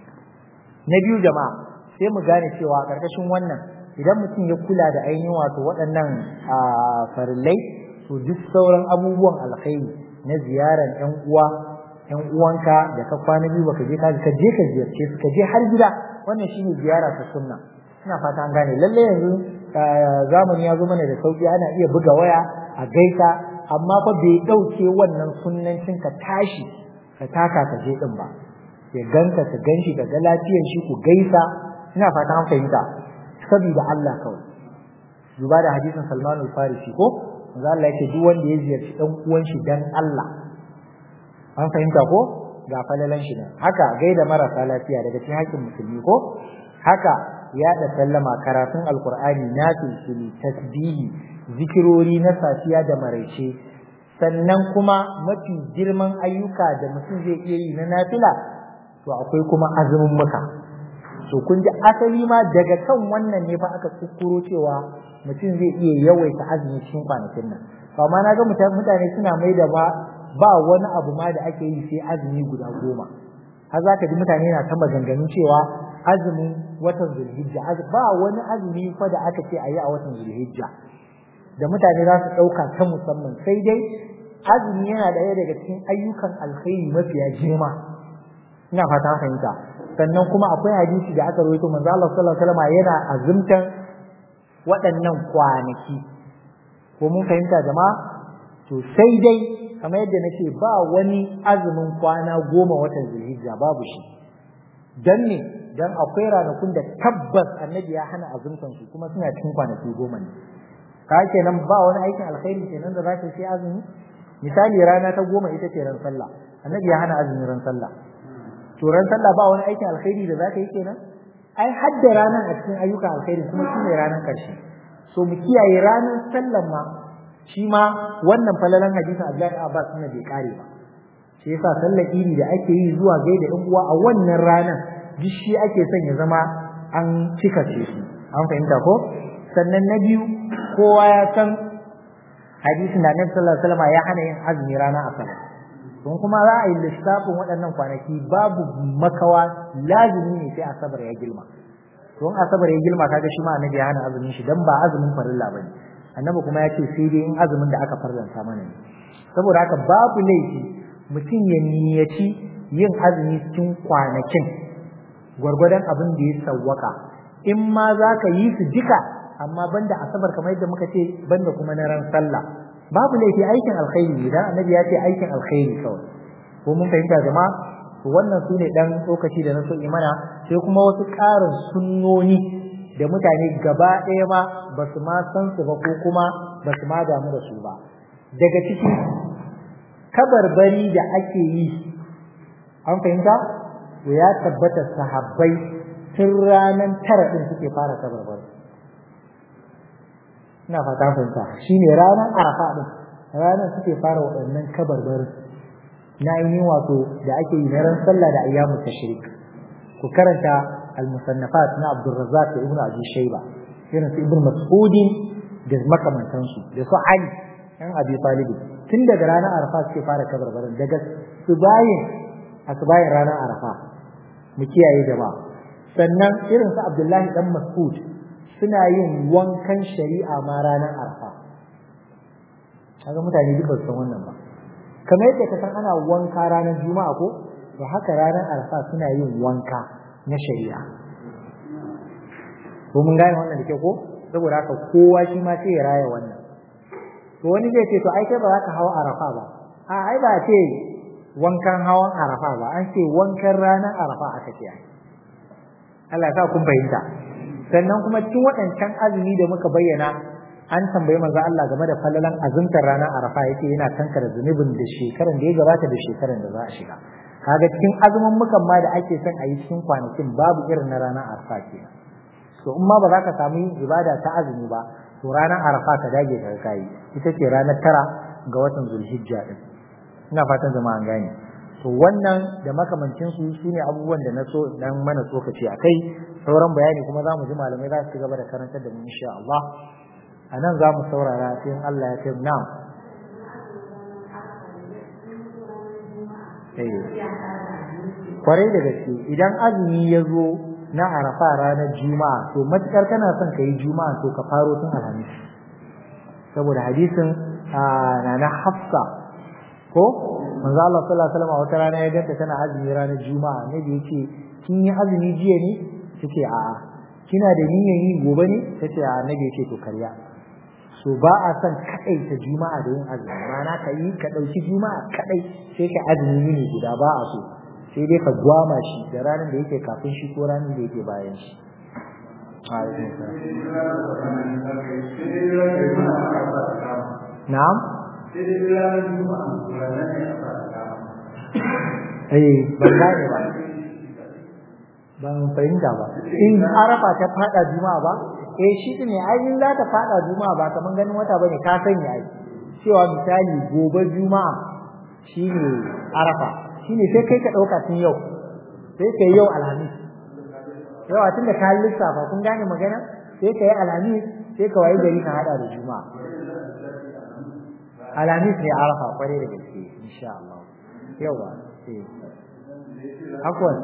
na biyu jama'a sai mu gane cewa a ƙarƙashin wannan idan mutum ya kula da ainihin wato waɗannan farillai to duk sauran abubuwan alkhairi na ziyarar ƴan uwa ƴan uwanka da ka kwana biyu baka je ka ka je ka ziyarce su ka je har gida wannan shine ziyara ta sunna ina fata an gane lalle yanzu zamani ya zo mana da sauki ana iya buga waya a gaisa amma fa bai dauke wannan sunnancin ka tashi ka taka ka je din ba ya ganka ka ganshi ka ga lafiyar shi ku gaisa ina fata an fahimta saboda Allah kawai duba da hadisin Salman al-Farisi ko manzo Allah yake duk wanda ya ziyarci dan uwan shi dan Allah an fahimta ko ga falalan shi nan haka gaida marasa lafiya daga cikin haƙƙin musulmi ko haka ya da sallama karatun alqur'ani nafil tasbihi zikirori na safiya da maraice sannan kuma mafi girman ayyuka da mutum zai iya yi na nafila to akwai kuma azumin muka to kun ji asali ma daga kan wannan ne fa aka kuskuro cewa mutum zai iya yawaita azumi cikin kwanakin nan amma na ga mutane suna mai da ba ba wani abu ma da ake yi sai azumi guda goma har za ka ji mutane na ta maganganun cewa azumin watan zulhijja ba wani azumi fa da aka ce a yi a watan zulhijja da mutane za su ɗauka ta musamman sai dai azumi yana ɗaya daga cikin ayyukan alkhairi mafiya girma ina fata fahimta sannan kuma akwai hadisi da aka rawaito manzo Allah sallallahu alaihi wasallam yana azumtan waɗannan kwanaki ko mun fahimta jama'a to sai dai kamar yadda nake ba wani azumin kwana goma watan zulhijja babu shi dan ne dan akwai ranakun da tabbas annabi ya hana azumtan su kuma suna cikin kwanaki goma ne ka kenan ba wani aikin alkhairi kenan da zaka sai azumi misali rana ta goma ita ce ran sallah annabi ya hana azumin ran sallah to ran sallah ba wani aikin alkhairi da zaka yi kenan ai hadda ranar a cikin ayyukan alkhairi kuma shine ranar karshe so mu kiyaye ranar sallan ma shi ma wannan falalan hadisin Abdullahi Abbas ne bai kare ba shi yasa sallar idi da ake yi zuwa gaida ɗan uwa a wannan ranar duk shi ake son ya zama an cika ce shi an fahimta ko sannan na biyu kowa ya san hadisin da Annabi sallallahu alaihi wasallam ya hana yin azumi ranar asabar don kuma za a yi lissafin waɗannan kwanaki babu makawa lazimi ne sai asabar ya girma don asabar ya girma kaga shi ma annabi ya hana azumin shi dan ba azumin farilla bane annabi kuma ya ce sai dai in azumin da aka farlanta mana ne saboda haka babu laifi mutum ya niyyaci yin azumi cikin kwanakin gwargwadon abin da ya sawwaka in ma za ka yi su duka amma banda asabar kamar yadda muka ce banda kuma na ran sallah babu laifi aikin alkhairi idan annabi ya ce aikin alkhairi kawai ko mun fahimta jama'a to wannan su ne dan lokaci da na so imana sai kuma wasu ƙarin sunnoni da mutane gaba ɗaya ma ba su ma san su ba ko kuma ba su ma damu da su ba daga ciki kabarbari da ake yi an fahimta to ya tabbata sahabbai tun ranar tara ɗin suke fara kabarbari ina fata fahimta shine ranar arafa din ranar suke fara waɗannan kabarbarin na ainihin wato da ake yi na ran sallah da ayyamu tashrik ku karanta al-musannafat na Abdul Razzaq da Ibn Abi Shayba irin su Ibn Mas'ud da makamantansu da su Ali ɗan Abi Talib tun daga ranar arafa suke fara kabarbarin daga subayin asubayin ranar arafa mu kiyaye jama'a sannan irin su Abdullahi dan Mas'ud suna yin wankan shari'a ma ranar arfa kaga mutane duk ba san wannan ba kamar yadda ka san ana wanka ranar juma'a ko to haka ranar arfa suna yin wanka na shari'a ko mun gane wannan da ke ko saboda haka kowa shi ma sai ya raya wannan to wani zai ce to ai kai ba za ka hawa arafa ba a ai ba ce wankan hawan arafa ba an ce wankan ranar arafa aka ce Allah ya sa kun fahimta sannan kuma cikin waɗancan azumi da muka bayyana an tambayi manzo Allah game da falalan azumtar ranar Arafa yake yana kankara zunubin da shekaran da ya gabata da shekaran da za a shiga kaga cikin azumin mukan ma da ake son a yi cikin kwanakin babu irin na ranar Arafa ke to in ma ba za ka samu ibada ta azumi ba to ranar Arafa ka dage ka kai ita ce ranar tara ga watan Zulhijja din ina fatan jama'a gane to wannan da makamancin su shine abubuwan da na so dan mana tsokaci akai sauran bayani kuma za mu ji malamai za su gaba da karantar da mu insha Allah a nan za mu saurara sai Allah ya kai na'am kwarai da gaske idan azumi ya zo na arafa ranar juma'a to matukar kana son ka yi juma'a to ka faro tun alhamis saboda hadisin na na hafsa ko manzo Allah sallallahu alaihi wasallam wata rana ya ganta tana azumi ranar juma'a ne da yake kin yi azumi jiya ne tace a'a kina da niyyar yi gobe ne tace a annabi yake to karya so ba a son kadai ta juma'a da yin azumi ma'ana ka yi ka dauki juma'a kadai sai ka azumi ne guda ba a so sai dai ka gwama shi da ranar da yake kafin shi ko ranar da yake bayan shi na'am eh ban gane ba ban fahimta ba in arafa ta fada juma'a ba eh shi ne ai in za ta fada juma'a ba kaman ganin wata bane ka sanya ai cewa misali gobe juma'a shine arafa shine sai kai ka dauka tun yau sai kai yau alhamis yawa tunda ka lissafa kun gane magana sai ka yi alhamis sai ka wayi gari ka hada da juma'a alhamis ne arafa kware da gaske insha Allah yawa eh akwai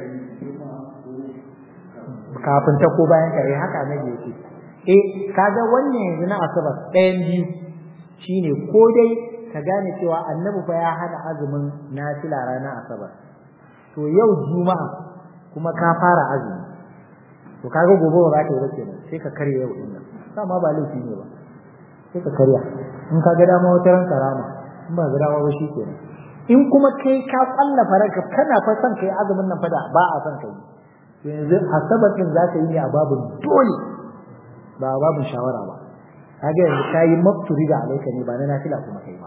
kafin ta ko bayan kare haka na yake eh kaga wannan yanzu na asabar ɗayan biyu shine ko dai ka gane cewa annabi fa ya hana azumin nafila ranar asabar to yau juma'a kuma ka fara azumi to kaga gobe ba za ka yi ba kenan sai ka karya yau din nan sama ba laifi ne ba sai ka karya in ka ga dama wata ran karama in ba ga dama ba shi kenan in kuma kai ka kwalla faraka kana fa son kai azumin nan fa da ba a son kai yanzu asabar din za ka yi ne a babin dole ba a babin shawara ba kaga yanzu ka yi mafturi da alaika ne ba na nafila kuma kai ba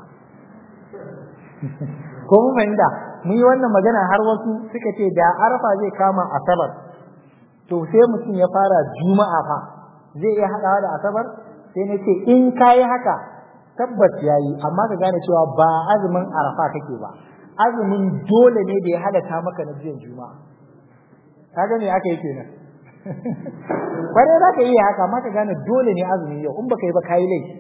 ko mun fahimta mun yi wannan magana har wasu suka ce da arafa zai kama asabar to sai mutum ya fara juma'a fa zai iya haɗawa da asabar sai na ce in ka yi haka tabbas ya yi amma ka gane cewa ba azumin arafa kake ba azumin dole ne da ya halatta maka na jiyan juma'a kaga me aka yi kenan kwarai za ka iya haka amma ka gane dole ne azumin yau in baka yi ba ka yi laifi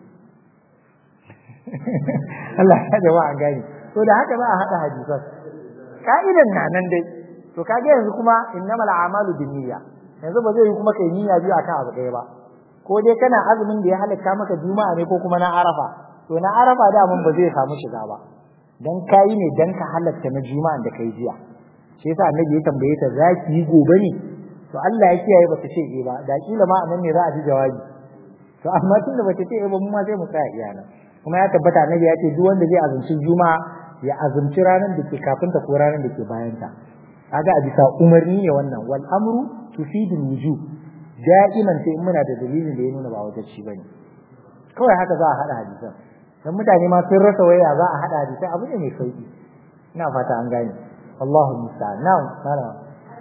Allah ya jama'a gani to da haka za a haɗa hadisan ka'idan na nan dai to kage yanzu kuma innamal a'malu binniyya yanzu ba zai yi kuma kai niyya biyu akan abu ɗaya ba ko dai kana azumin da ya halatta maka juma'a ne ko kuma na arafa to na arafa da mun ba zai samu shiga ba dan kayi ne dan ka halatta na juma'a da kai jiya shi yasa annabi ya tambaye ta za ki yi gobe ne to Allah ya kiyaye bata ce eh ba da kila ma anan ne za a ji jawabi to amma tun da bata ce eh ba mu ma sai mu tsaya iyana kuma ya tabbata annabi ya ce duk wanda zai azumci juma'a ya azumci ranar da ke kafin ta ko ranar da ke bayan ta kaga a bisa umarni ne wannan wal amru tufidu wujub da'iman sai in muna da dalilin da ya nuna ba wajen shi bane kawai haka za a hada hadisan dan mutane ma sun rasa waya za a hada hadisai abu ne mai sauki ina fata an gane Allahu musta'an na'am na'am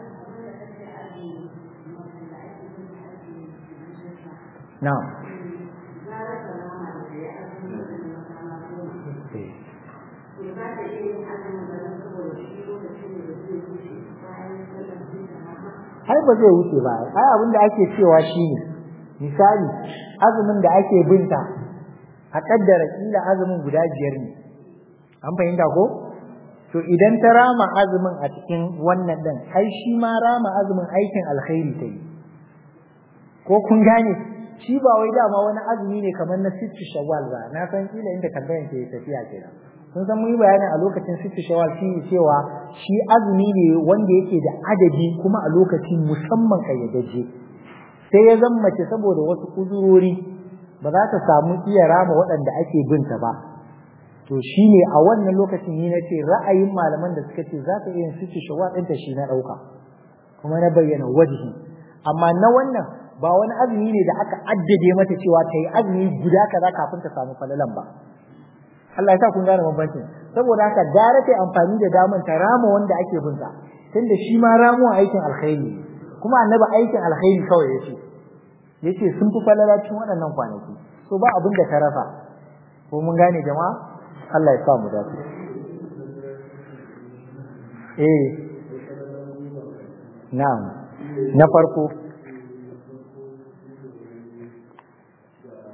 na'am ai ba zai wuce ba ai abin da ake cewa shine misali azumin da ake binta a kaddara kila azumin guda biyar ne an fahimta ko to idan ta rama azumin a cikin wannan dan ai shi ma rama azumin aikin alkhairi ta yi ko kun gane shi ba wai dama wani azumi ne kamar na sittu shawwal ba na san kila inda tambayan ke tafiya kenan kun san mun yi bayani a lokacin sittu shawwal shi cewa shi azumi ne wanda yake da adadi kuma a lokacin musamman kayyadaje sai ya zama mace saboda wasu uzurori ba za ta samu iya rama waɗanda ake binta ba to shine a wannan lokacin ni nace ra'ayin malaman da suka ce za ta iya sittu shawwal ɗinta shi na ɗauka kuma na bayyana wajihi amma na wannan ba wani azumi ne da aka addade mata cewa ta yi azumi guda kaza kafin ta samu falalan ba Allah ya sa kun gane bambancin saboda haka gara ta amfani da daman ta rama wanda ake binta tunda shi ma ramuwa aikin alkhairi kuma annabi aikin alkhairi kawai yace yace sun fi falala cikin waɗannan kwanaki so ba abin da ta rasa ko mun gane jama'a Allah ya sa mu dace eh na'am na farko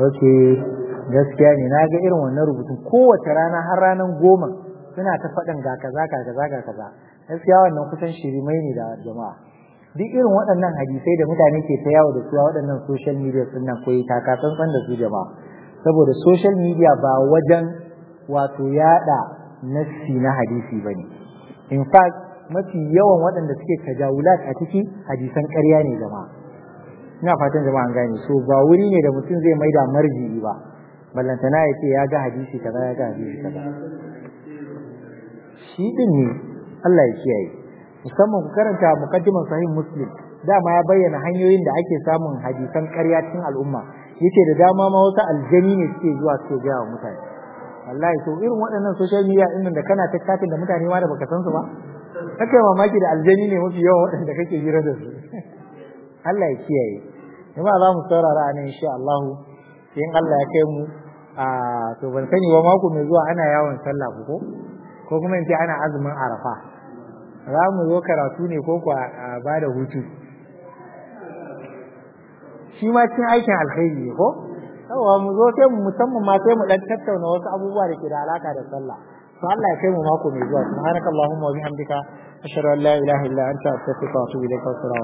ok gaskiya ne na ga irin wannan rubutun kowace rana har ranar goma suna ta faɗin ga kaza ga kaza ga kaza gaskiya wannan kusan shirimai ne da jama'a duk irin waɗannan hadisai da mutane ke ta yawo da su a waɗannan social media sun nan koyi taka tsantsan da su jama'a saboda social media ba wajen wato yada nassi na hadisi bane in fact mafi yawan waɗanda suke tajawulat a ciki hadisan ƙarya ne jama'a ina fatan jama'a an gane so ba wuri ne da mutum zai maida marji'i ba ballantana ya ce ya ga hadisi kaza ya ga hadisi kaza shi din ne Allah ya kiyaye musamman ku karanta muqaddiman sahih muslim dama ya bayyana hanyoyin da ake samun hadisan ƙarya cikin al'umma yace da dama ma wasu aljani ne suke zuwa suke ga wa mutane wallahi to irin waɗannan social media din da kana ta chatting da mutane ma da baka san su ba kake mamaki da aljani ne mafi yawan waɗanda kake hira da su Allah ya kiyaye kuma za mu saurara nan insha Allah in Allah ya kai mu a to ban sani ba mako mai zuwa ana yawon sallah ko ko kuma in ce ana azumin arafa za mu zo karatu ne ko kuwa ba da hutu shi ma cikin aikin alkhairi ne ko yawa mu zo sai mu musamman ma sai mu dan tattauna wasu abubuwa da ke da alaka da sallah to Allah ya kai mu mako mai zuwa subhanakallahumma wa bihamdika ashhadu an la ilaha illa anta astaghfiruka wa atubu ilaik wa